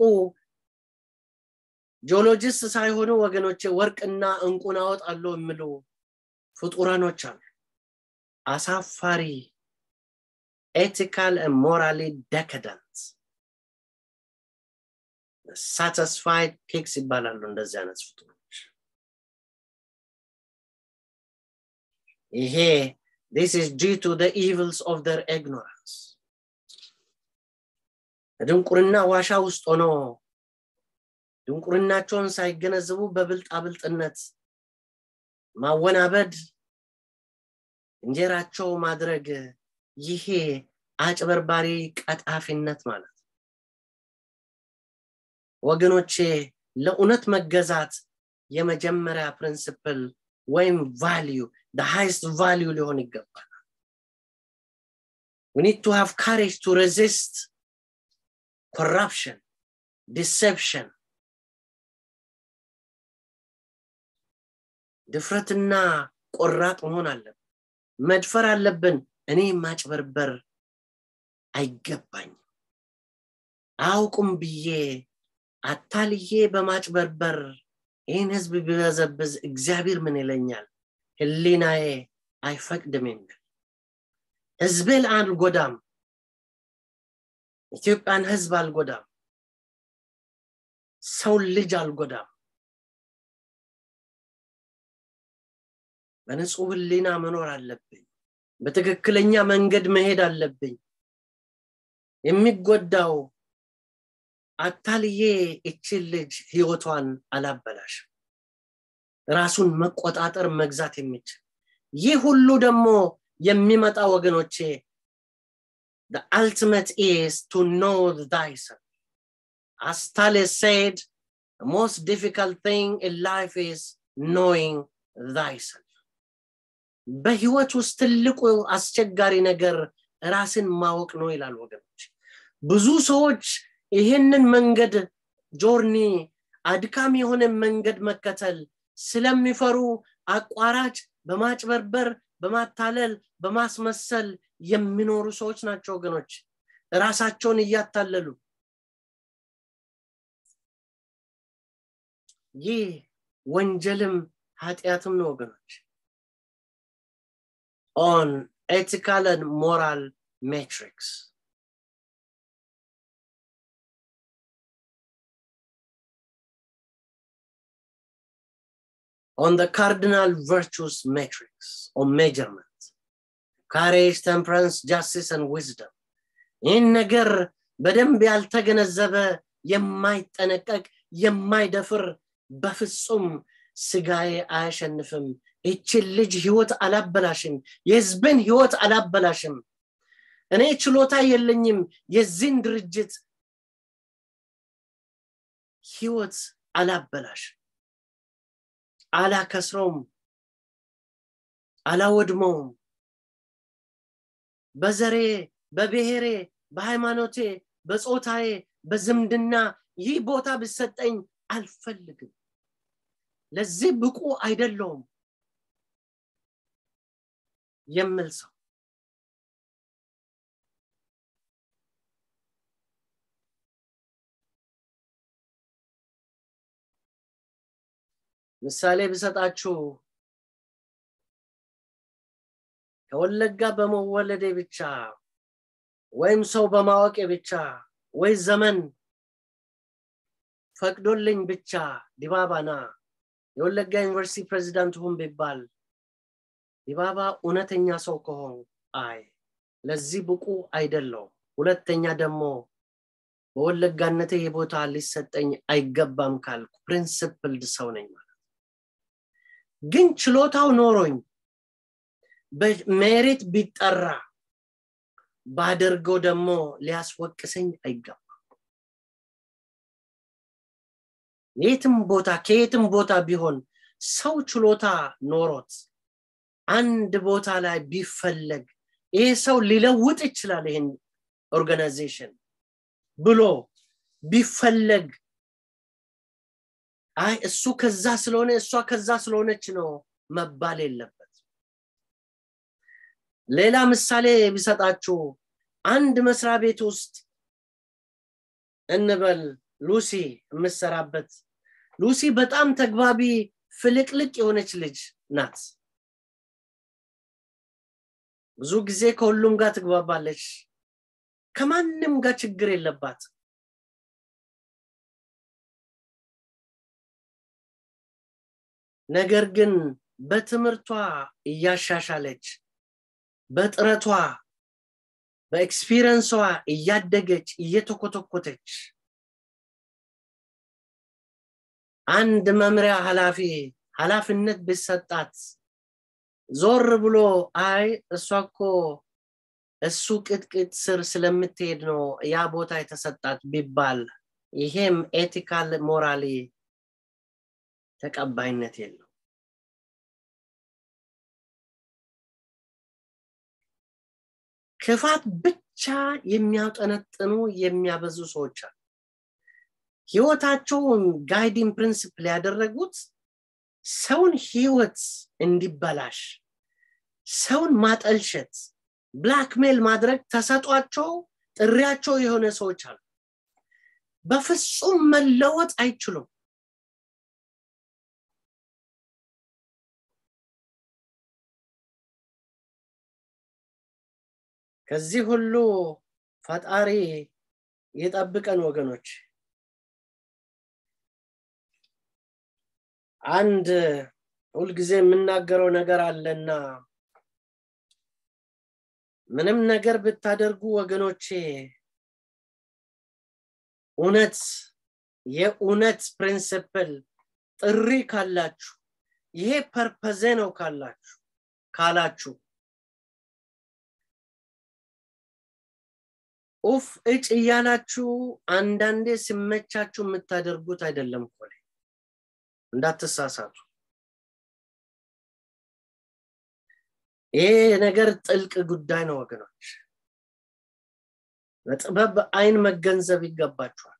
ጂኦሎጂስት ሳይሆኑ ወገኖቼ ወርቅና እንቁን አወጣለሁ የሚሉ ፍጡራኖች አሉ አሳፋሪ ethical and morally decadent satisfied pigs ይባላሉ እንደዚህ አይነት ፍጡሮች ይሄ this is due to the evils of their ignorance ድንቁርና ዋሻ ውስጥ ሆኖ ድንቁርናቸውን ሳይገነዘቡ በብልጣብልጥነት ማወናበድ እንጀራቸው ማድረግ ይሄ አጭበርባሪ ቀጣፊነት ማለት ወገኖቼ ለእውነት መገዛት የመጀመሪያ ፕሪንስፕል ወይም ቫሊዩ ሃይስት ቫሊዩ ሊሆን ይገባል we need to have courage to resist corruption deception ድፍረትና ቆራጥ መሆን አለብን መድፈር አለብን እኔ ማጭበርበር አይገባኝም አውቁም ብዬ አታልዬ በማጭበርበር ይህን ህዝብ ቢበዘብዝ እግዚአብሔር ምን ይለኛል ህሊናዬ አይፈቅድም የሚል ህዝቤን አልጎዳም ኢትዮጵያን ህዝብ አልጎዳም ሰውን ልጅ አልጎዳም በንጹህ ህሊና መኖር አለብኝ በትክክለኛ መንገድ መሄድ አለብኝ የሚጎዳው አታልዬ እችን ልጅ ህይወቷን አላበላሽም ራሱን መቆጣጠር መግዛት የሚችል ይህ ሁሉ ደግሞ የሚመጣ ወገኖቼ the ultimate is to know thyself as Thales said the most difficult thing in life is knowing thyself በህይወት ውስጥ ትልቁ አስቸጋሪ ነገር ራስን ማወቅ ነው ይላል ወገኖች ብዙ ሰዎች ይህንን መንገድ ጆርኒ አድካም የሆነ መንገድ መከተል ስለሚፈሩ አቋራጭ በማጭበርበር በማታለል በማስመሰል የሚኖሩ ሰዎች ናቸው ወገኖች ራሳቸውን እያታለሉ ይህ ወንጀልም ኃጢአትም ነው ወገኖች on ethical and moral metrics on the cardinal virtues matrix or measurement courage temperance justice and wisdom ይህን ነገር በደንብ ያልተገነዘበ የማይጠነቀቅ የማይደፍር በፍጹም ስጋዬ አያሸንፍም ይችን ልጅ ህይወት አላበላሽም የህዝብን ህይወት አላበላሽም እኔ ችሎታ የለኝም የዚህን ድርጅት ህይወት አላበላሽም አላከስረውም አላወድመውም በዘሬ በብሔሬ በሃይማኖቴ በጾታዬ በዝምድና ይህ ቦታ ብሰጠኝ አልፈልግም ለዚህ ብቁ አይደለውም የሚል ሰው ምሳሌ ብሰጣችሁ ከወለጋ በመወለዴ ብቻ ወይም ሰው በማወቄ ብቻ ወይ ዘመን ፈቅዶልኝ ብቻ ዲባባና የወለጋ ዩኒቨርሲቲ ፕሬዚዳንት ሁን ቢባል ዲባባ እውነተኛ ሰው ከሆን አይ ለዚህ ብቁ አይደለው ሁለተኛ ደግሞ በወለጋነቴ የቦታ ሊሰጠኝ አይገባም ካልኩ ፕሪንስፕልድ ሰው ነኝ ማለት ግን ችሎታው ኖሮኝ በሜሪት ቢጠራ ባደርገው ደግሞ ሊያስወቅሰኝ አይገባም የትም ቦታ ከየትም ቦታ ቢሆን ሰው ችሎታ ኖሮት አንድ ቦታ ላይ ቢፈለግ ይሄ ሰው ሊለውጥ ይችላል ይህን ኦርጋናይዜሽን ብሎ ቢፈለግ አይ እሱ ከዛ ስለሆነ እሷ ከዛ ስለሆነች ነው መባል የለበት ሌላ ምሳሌ ቢሰጣችሁ አንድ መስሪያ ቤት ውስጥ እንበል ሉሲ የምሰራበት ሉሲ በጣም ተግባቢ ፍልቅልቅ የሆነች ልጅ ናት ብዙ ጊዜ ከሁሉም ጋር ትግባባለች ከማንም ጋር ችግር የለባት ነገር ግን በትምህርቷ እያሻሻለች በጥረቷ በኤክስፒሪንሷ እያደገች እየተኮተኮተች አንድ መምሪያ ኃላፊ ኃላፊነት ቢሰጣት ዞር ብሎ አይ እሷ እኮ እሱ ቅጥቅጥ ስር ስለምትሄድ ነው ያ ቦታ የተሰጣት ቢባል ይሄም ኤቲካል ሞራሊ ተቀባይነት የለው ክፋት ብቻ የሚያጠነጥኑ የሚያበዙ ሰዎች አሉ ህይወታቸውን ጋይዲንግ ፕሪንስፕል ያደረጉት ሰውን ህይወት እንዲበላሽ ሰውን ማጠልሸት ብላክሜል ማድረግ ተሰጧቸው ጥሪያቸው የሆነ ሰዎች አሉ በፍጹም መለወጥ አይችሉም ከዚህ ሁሉ ፈጣሪ የጠብቀን ወገኖች አንድ ሁልጊዜ የምናገረው ነገር አለና ምንም ነገር ብታደርጉ ወገኖቼ እውነት የእውነት ፕሪንስፕል ጥሪ ካላችሁ ይሄ ፐርፐዜ ነው ካላችሁ ካላችሁ ኡፍ እጭ እያላችሁ አንዳንዴ ሲመቻችሁ የምታደርጉት አይደለም እኮ ላይ እንዳትሳሳቱ ይሄ ነገር ጥልቅ ጉዳይ ነው ወገኖች በጥበብ አይን መገንዘብ ይገባችኋል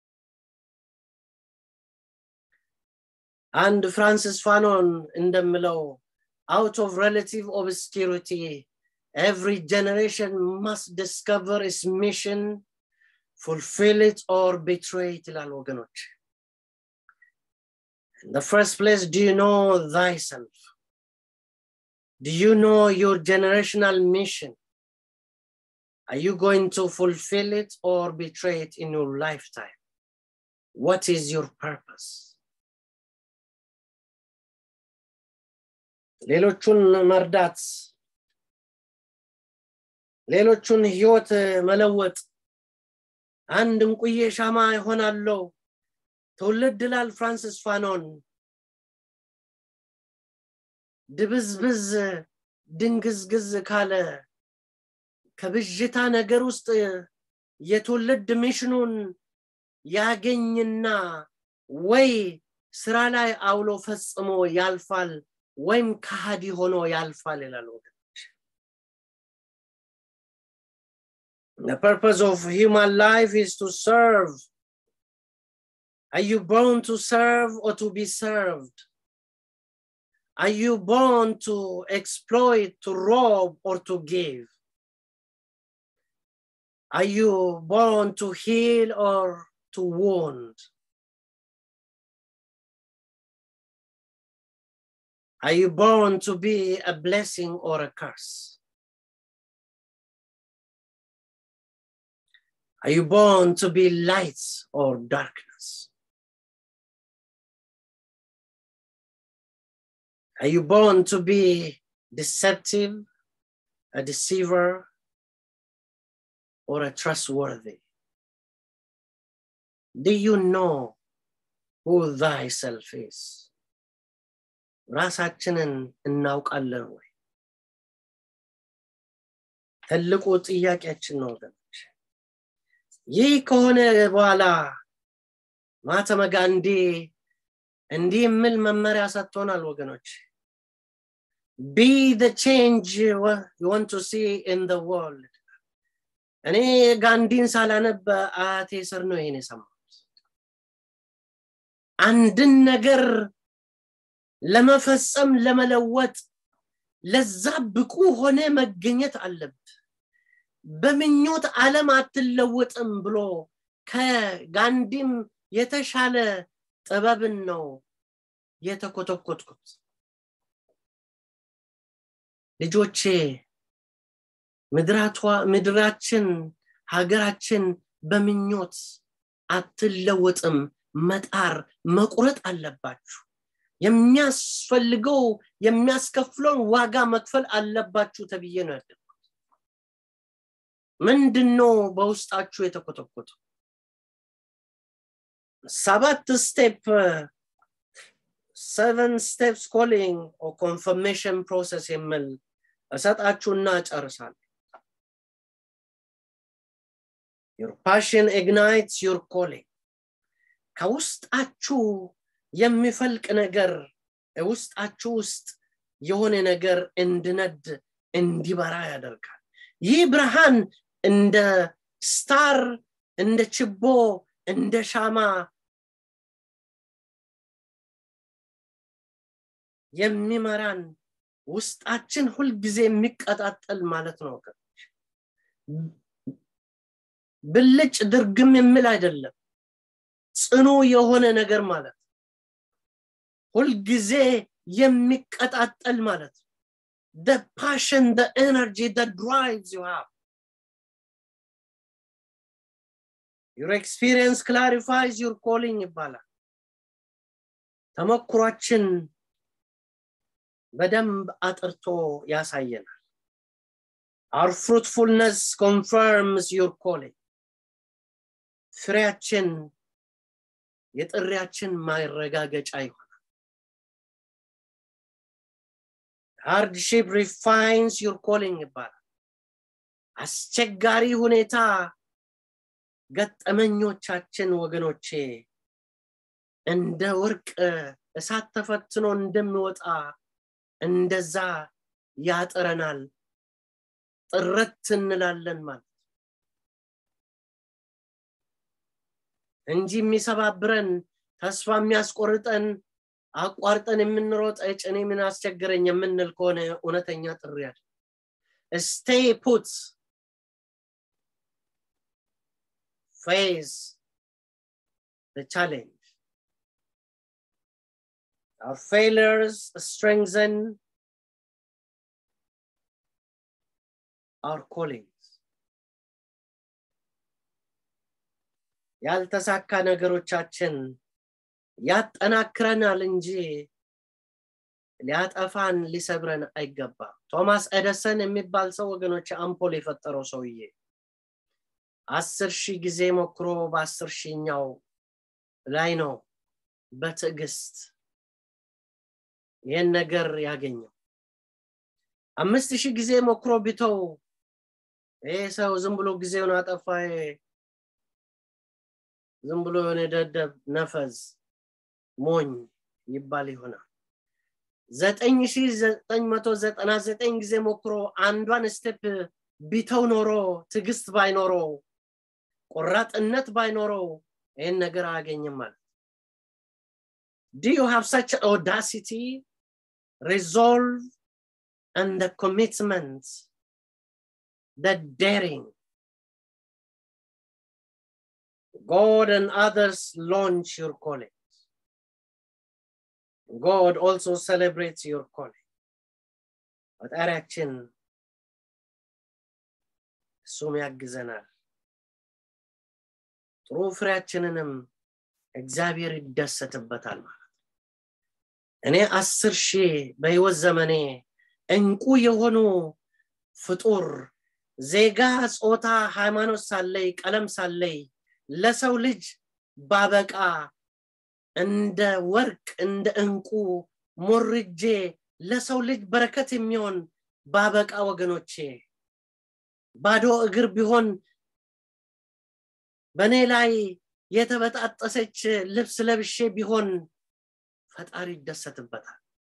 አንድ ፍራንሲስ ፋኖን እንደምለው out of relative obscurity every generation must discover its mission fulfill it or betray it ይላል ወገኖች in the first place do you know thyself do you know your generational mission are you going to fulfill it or betray it in your lifetime what is your purpose ሌሎቹን መርዳት ሌሎቹን ህይወት መለወጥ አንድ እንቁዬ ሻማ ይሆናለው ትውልድ ላል ፍራንሲስ ፋኖን ድብዝብዝ ድንግዝግዝ ካለ ከብዥታ ነገር ውስጥ የትውልድ ሚሽኑን ያገኝና ወይ ስራ ላይ አውሎ ፈጽሞ ያልፋል ወይም ከሃዲ ሆኖ ያልፋል ይላል ወገኖች The purpose of human life is to serve. Are you born to serve or to be served? Are you born to exploit, to rob, or to give? Are you born to heal or to wound? Are you born to be a blessing or a curse? Are you born to be light or darkness? Are you born to be deceptive, a deceiver, or a trustworthy? Do you know who thyself is? ራሳችንን እናውቃለን ወይ? ትልቁ ጥያቄያችን ነው ወገኖች። ይህ ከሆነ በኋላ ማህተመ ጋንዲ እንዲህ የሚል መመሪያ ሰጥቶናል ወገኖች። ቢ the change you want to see in the world እኔ ጋንዲን ሳላነብ አያቴ ስር ነው ይሄን የሰማሁት። አንድን ነገር ለመፈጸም ለመለወጥ ለዛ ብቁ ሆነ መገኘት አለብህ። በምኞት ዓለም አትለወጥም ብሎ ከጋንዲም የተሻለ ጥበብን ነው የተኮተኮትኩት። ልጆቼ ምድራችን ሀገራችን በምኞት አትለወጥም። መጣር መቁረጥ አለባችሁ። የሚያስፈልገው የሚያስከፍለውን ዋጋ መክፈል አለባችሁ ተብዬ ነው ያደግኩት። ምንድን ነው በውስጣችሁ የተኮተኮተው? ሰባት ስቴፕ ሰቨን ስቴፕስ ኮሊንግ ኮንፈርሜሽን ፕሮሰስ የሚል እሰጣችሁና ጨርሳለሁ። ዩር ፓሽን ኢግናይትስ ዩር ኮሊንግ ከውስጣችሁ የሚፈልቅ ነገር ውስጣችሁ ውስጥ የሆነ ነገር እንድነድ እንዲበራ ያደርጋል። ይህ ብርሃን እንደ ስታር፣ እንደ ችቦ፣ እንደ ሻማ የሚመራን ውስጣችን ሁልጊዜ የሚቀጣጠል ማለት ነው ወገኖች። ብልጭ ድርግም የሚል አይደለም፣ ጽኑ የሆነ ነገር ማለት ነው። ሁልጊዜ የሚቀጣጠል ማለት ነው። the passion, the energy that drives you have. Your experience clarifies your calling ይባላል። ተመክሯችን በደንብ አጥርቶ ያሳየናል። Our fruitfulness confirms your calling. ፍሬያችን የጥሪያችን ማረጋገጫ ይሆናል። hardship refines your calling ይባላል። አስቸጋሪ ሁኔታ ገጠመኞቻችን ወገኖቼ እንደ ወርቅ እሳት ተፈትኖ እንደሚወጣ እንደዛ ያጥረናል ጥረት እንላለን ማለት እንጂ የሚሰባብረን ተስፋ የሚያስቆርጠን አቋርጠን የምንሮጥ ጭኔ ምን አስቸገረኝ የምንል ከሆነ እውነተኛ ጥሪ ያለ ስቴይ ፑት ፌስ the challenge our failures strengthen our callings ያልተሳካ ነገሮቻችን ያጠናክረናል እንጂ ሊያጠፋን ሊሰብረን አይገባም ቶማስ ኤደሰን የሚባል ሰው ወገኖች አምፖል የፈጠረው ሰውዬ አስር ሺህ ጊዜ ሞክሮ በአስር ሺኛው ላይ ነው በትዕግስት ይህን ነገር ያገኘው አምስት ሺህ ጊዜ ሞክሮ ቢተው ይህ ሰው ዝም ብሎ ጊዜውን አጠፋ ዝም ብሎ የሆነ ደደብ ነፈዝ ሞኝ ይባል ይሆናል ዘጠኝ ሺ ዘጠኝ መቶ ዘጠና ዘጠኝ ጊዜ ሞክሮ አንዷን ስቴፕ ቢተው ኖሮ ትዕግስት ባይኖረው ቆራጥነት ባይኖረው ይህን ነገር አያገኝም ማለት Do you have such audacity, resolve, and the commitment, the daring? God and others launch your calling. God also celebrates your calling. ፈጣሪያችን እሱም ያግዘናል ጥሩ ፍሬያችንንም እግዚአብሔር ይደሰትበታል ማለት እኔ አስር ሺህ በህይወት ዘመኔ እንቁ የሆኑ ፍጡር ዜጋ ጾታ ሃይማኖት ሳለይ ቀለም ሳለይ ለሰው ልጅ ባበቃ እንደ ወርቅ እንደ እንቁ ሞርጄ ለሰው ልጅ በረከት የሚሆን ባበቃ ወገኖቼ ባዶ እግር ቢሆን በእኔ ላይ የተበጣጠሰች ልብስ ለብሼ ቢሆን ፈጣሪ ይደሰትበታል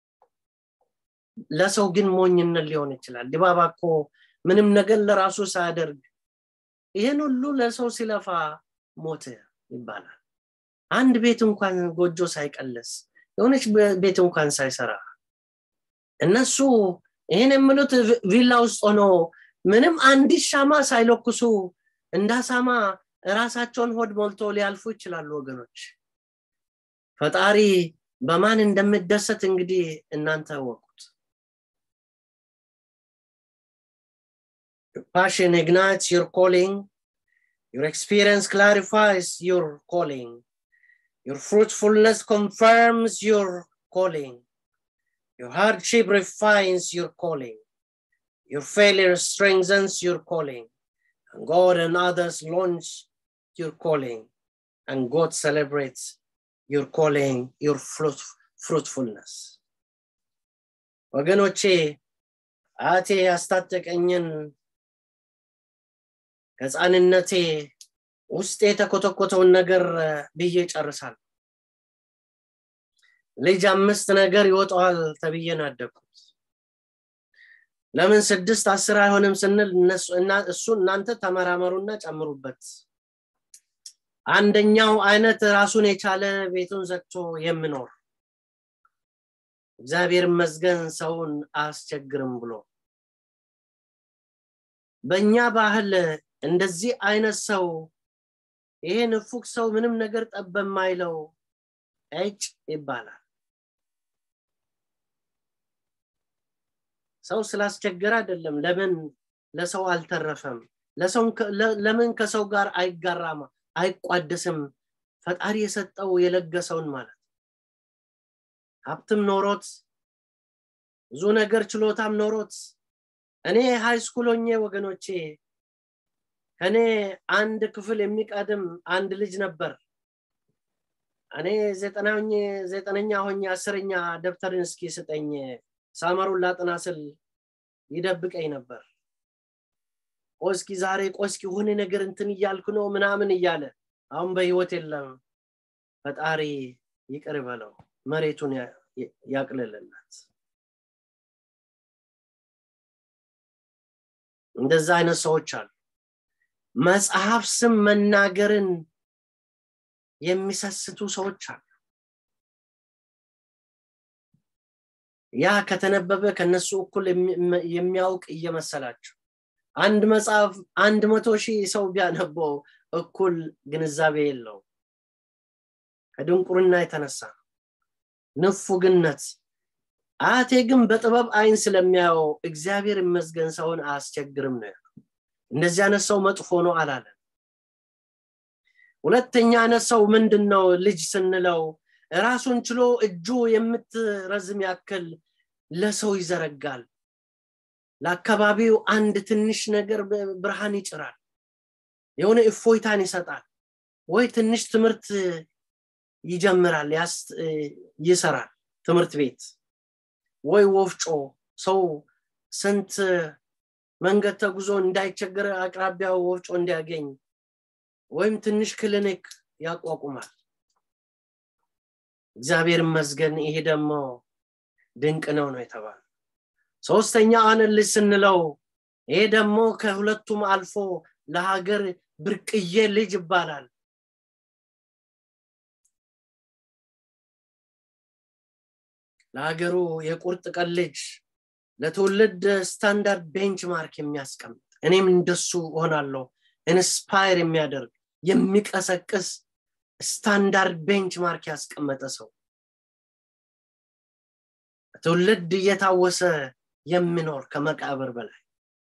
ለሰው ግን ሞኝነት ሊሆን ይችላል ዲባባ እኮ ምንም ነገር ለራሱ ሳያደርግ ይህን ሁሉ ለሰው ሲለፋ ሞተ ይባላል አንድ ቤት እንኳን ጎጆ ሳይቀለስ የሆነች ቤት እንኳን ሳይሰራ እነሱ ይህን የምሉት ቪላ ውስጥ ሆኖ ምንም አንዲት ሻማ ሳይለኩሱ እንዳሳማ ራሳቸውን ሆድ ሞልቶ ሊያልፉ ይችላሉ ወገኖች ፈጣሪ በማን እንደምደሰት እንግዲህ እናንተ ወቁት Your passion ignites your calling. Your experience clarifies your calling. Your fruitfulness confirms your calling. Your hardship refines your calling. Your failure strengthens your calling. And God and others launch your calling. And God celebrates your calling, your fruit, fruitfulness. ወገኖቼ አቴ ያስታጠቀኝን ከህፃንነቴ ውስጥ የተኮተኮተውን ነገር ብዬ ጨርሳል ልጅ አምስት ነገር ይወጣዋል ተብዬ ናደኩት ለምን ስድስት አስር አይሆንም ስንል እሱ እናንተ ተመራመሩና ጨምሩበት አንደኛው አይነት ራሱን የቻለ ቤቱን ዘግቶ የምኖር እግዚአብሔር መዝገን ሰውን አያስቸግርም ብሎ በእኛ ባህል እንደዚህ አይነት ሰው ይሄ ንፉቅ ሰው ምንም ነገር ጠብ በማይለው እጭ ይባላል ሰው ስላስቸገረ አይደለም ለምን ለሰው አልተረፈም ለምን ከሰው ጋር አይጋራም አይቋደስም ፈጣሪ የሰጠው የለገሰውን ማለት ሀብትም ኖሮት ብዙ ነገር ችሎታም ኖሮት እኔ ሃይ ስኩሎኜ ወገኖቼ ከኔ አንድ ክፍል የሚቀድም አንድ ልጅ ነበር እኔ ዘጠነኛ ሆኜ አስረኛ ደብተርን እስኪ ስጠኝ ሳመሩን ላጥና ስል ይደብቀኝ ነበር ቆስኪ ዛሬ ቆስኪ የሆነ ነገር እንትን እያልኩ ነው ምናምን እያለ አሁን በህይወት የለም ፈጣሪ ይቅር በለው መሬቱን ያቅልልለት እንደዛ አይነት ሰዎች አሉ መጽሐፍ ስም መናገርን የሚሰስቱ ሰዎች አሉ ያ ከተነበበ ከነሱ እኩል የሚያውቅ እየመሰላቸው አንድ መጽሐፍ አንድ መቶ ሺህ ሰው ቢያነበው እኩል ግንዛቤ የለው ከድንቁርና የተነሳ ንፉግነት አያቴ ግን በጥበብ አይን ስለሚያየው እግዚአብሔር ይመስገን ሰውን አያስቸግርም ነው እንደዚህ አይነት ሰው መጥፎ ነው አላለን ሁለተኛ አይነት ሰው ምንድን ነው ልጅ ስንለው ራሱን ችሎ እጁ የምትረዝም ያክል ለሰው ይዘረጋል ለአካባቢው አንድ ትንሽ ነገር ብርሃን ይጭራል የሆነ እፎይታን ይሰጣል ወይ ትንሽ ትምህርት ይጀምራል ይሰራል ትምህርት ቤት ወይ ወፍጮ ሰው ስንት መንገድ ተጉዞ እንዳይቸገር አቅራቢያው ወፍጮ እንዲያገኝ ወይም ትንሽ ክሊኒክ ያቋቁማል እግዚአብሔር ይመስገን ይሄ ደግሞ ድንቅ ነው ነው የተባለ ሶስተኛ አንን ልጅ ስንለው ይሄ ደግሞ ከሁለቱም አልፎ ለሀገር ብርቅዬ ልጅ ይባላል ለሀገሩ የቁርጥ ቀን ልጅ ለትውልድ ስታንዳርድ ቤንች ማርክ የሚያስቀምጥ እኔም እንደሱ ሆናለሁ ኢንስፓየር የሚያደርግ የሚቀሰቅስ ስታንዳርድ ቤንች ማርክ ያስቀመጠ ሰው ትውልድ እየታወሰ የሚኖር ከመቃብር በላይ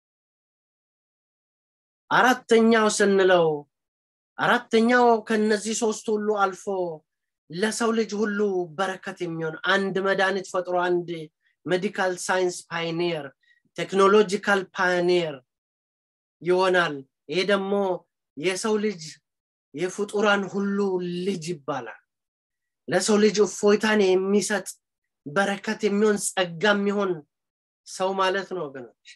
አራተኛው ስንለው አራተኛው ከነዚህ ሶስት ሁሉ አልፎ ለሰው ልጅ ሁሉ በረከት የሚሆን አንድ መድኃኒት ፈጥሮ አንድ ሜዲካል ሳይንስ ፓይኒየር ቴክኖሎጂካል ፓይኒየር ይሆናል ይሄ ደግሞ የሰው ልጅ የፍጡራን ሁሉ ልጅ ይባላል ለሰው ልጅ እፎይታን የሚሰጥ በረከት የሚሆን ጸጋ የሚሆን ሰው ማለት ነው ወገኖች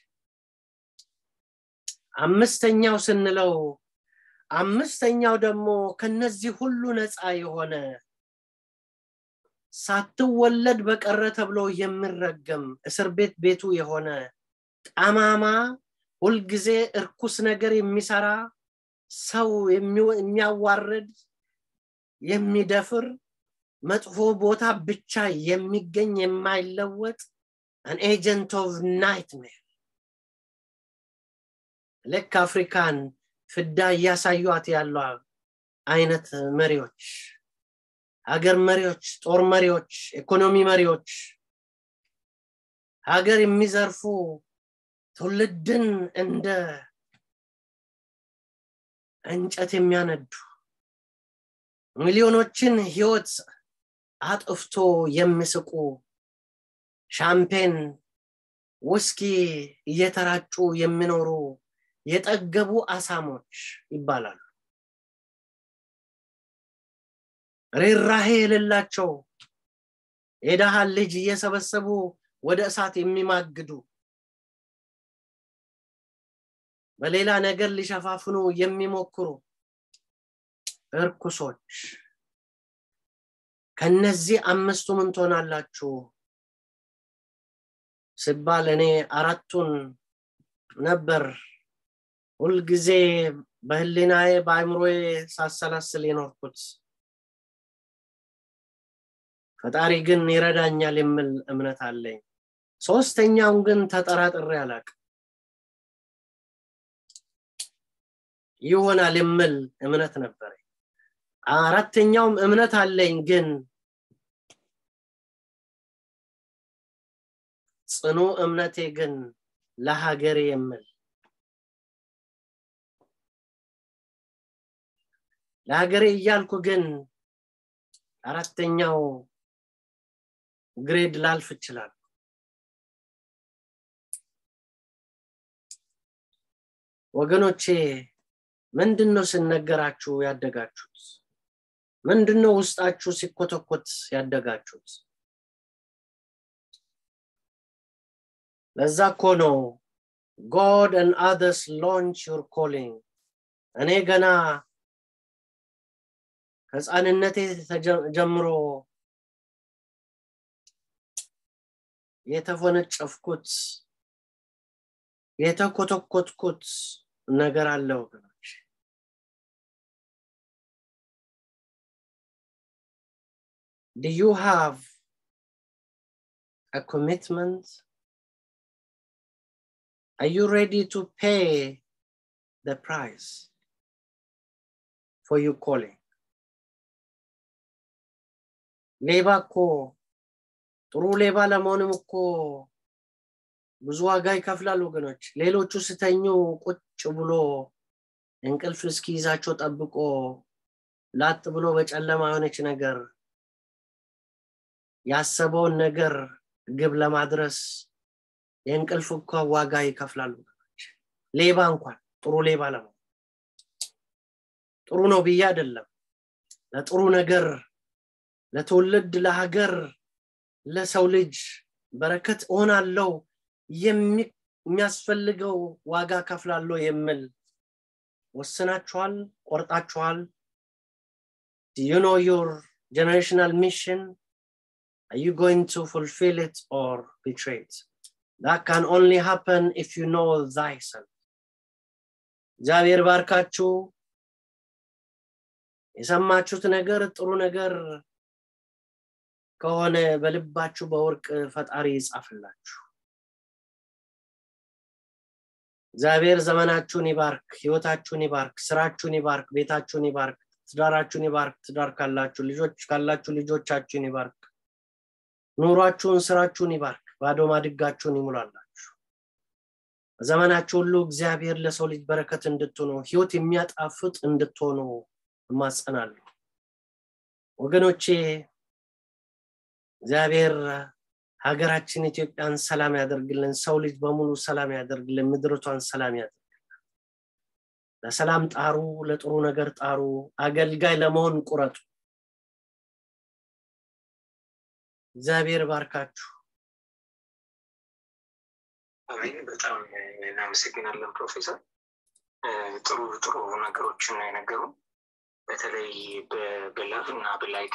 አምስተኛው ስንለው አምስተኛው ደግሞ ከነዚህ ሁሉ ነፃ የሆነ ሳትወለድ በቀረ ተብሎ የሚረገም እስር ቤት ቤቱ የሆነ ጠማማ ሁልጊዜ እርኩስ ነገር የሚሰራ ሰው የሚያዋርድ የሚደፍር መጥፎ ቦታ ብቻ የሚገኝ የማይለወጥ አን ኤጀንት ኦፍ ናይትሜር ልክ አፍሪካን ፍዳ እያሳዩት ያሉ አይነት መሪዎች ሀገር መሪዎች ጦር መሪዎች ኢኮኖሚ መሪዎች ሀገር የሚዘርፉ ትውልድን እንደ እንጨት የሚያነዱ ሚሊዮኖችን ህይወት አጥፍቶ የሚስቁ ሻምፔን ውስኪ እየተራጩ የሚኖሩ የጠገቡ አሳሞች ይባላሉ ርኅራሄ የሌላቸው የደሃን ልጅ እየሰበሰቡ ወደ እሳት የሚማግዱ በሌላ ነገር ሊሸፋፍኑ የሚሞክሩ እርኩሶች ከነዚህ አምስቱ ምን ትሆናላችሁ ሲባል እኔ አራቱን ነበር ሁልጊዜ በህሊናዬ በአይምሮዬ ሳሰላስል የኖርኩት ፈጣሪ ግን ይረዳኛል የሚል እምነት አለኝ ሶስተኛውን ግን ተጠራጥሬ አላቅ ይሆናል የሚል እምነት ነበር አራተኛውም እምነት አለኝ ግን ጽኑ እምነቴ ግን ለሀገሬ የምል ለሀገሬ እያልኩ ግን አራተኛው ግሬድ ላልፍ ይችላል ወገኖቼ ምንድን ነው ስነገራችሁ ያደጋችሁት ምንድን ነው ውስጣችሁ ሲኮተኮት ያደጋችሁት ለዛ እኮ ነው God and others launch your calling. እኔ ገና ከህፃንነቴ ጀምሮ የተፎነጨፍኩት የተኮተኮትኩት ነገር አለ ወገኖች Do you have a commitment? Are you ready to pay the price for your calling? ሌባ እኮ ጥሩ ሌባ ለመሆንም እኮ ብዙ ዋጋ ይከፍላል ወገኖች። ሌሎቹ ስተኙ ቁጭ ብሎ እንቅልፍ እስኪይዛቸው ጠብቆ ላጥ ብሎ በጨለማ የሆነች ነገር ያሰበውን ነገር ግብ ለማድረስ የእንቅልፍ እኮ ዋጋ ይከፍላሉ ሌባ እንኳን ጥሩ ሌባ ለመሆን ጥሩ ነው ብዬ አይደለም ለጥሩ ነገር ለትውልድ ለሀገር ለሰው ልጅ በረከት እሆናለው የሚያስፈልገው ዋጋ ከፍላለሁ የምል ወስናችኋል ቆርጣችኋል you know your generational mission are you going to fulfill it or betray it that can only happen if you know thyself እግዚአብሔር ባርካችሁ የሰማችሁት ነገር ጥሩ ነገር ከሆነ በልባችሁ በወርቅ ፈጣሪ ይጻፍላችሁ እግዚአብሔር ዘመናችሁን ይባርክ ህይወታችሁን ይባርክ ስራችሁን ይባርክ ቤታችሁን ይባርክ ትዳራችሁን ይባርክ ትዳር ካላችሁ ልጆች ካላችሁ ልጆቻችሁን ይባርክ ኑሯችሁን ስራችሁን ይባርክ ባዶ ማድጋችሁን ይሙላላችሁ በዘመናችሁ ሁሉ እግዚአብሔር ለሰው ልጅ በረከት እንድትሆኑ ህይወት የሚያጣፍጥ እንድትሆኑ እማጸናለሁ ወገኖቼ እግዚአብሔር ሀገራችን ኢትዮጵያን ሰላም ያደርግልን ሰው ልጅ በሙሉ ሰላም ያደርግልን ምድርቷን ሰላም ያደርግልን ለሰላም ጣሩ ለጥሩ ነገር ጣሩ አገልጋይ ለመሆን ቁረጡ እግዚአብሔር ባርካችሁ አሜን በጣም እናመሰግናለን ፕሮፌሰር ጥሩ ጥሩ ነገሮችን ነው የነገሩ በተለይ በላቭ እና በላይክ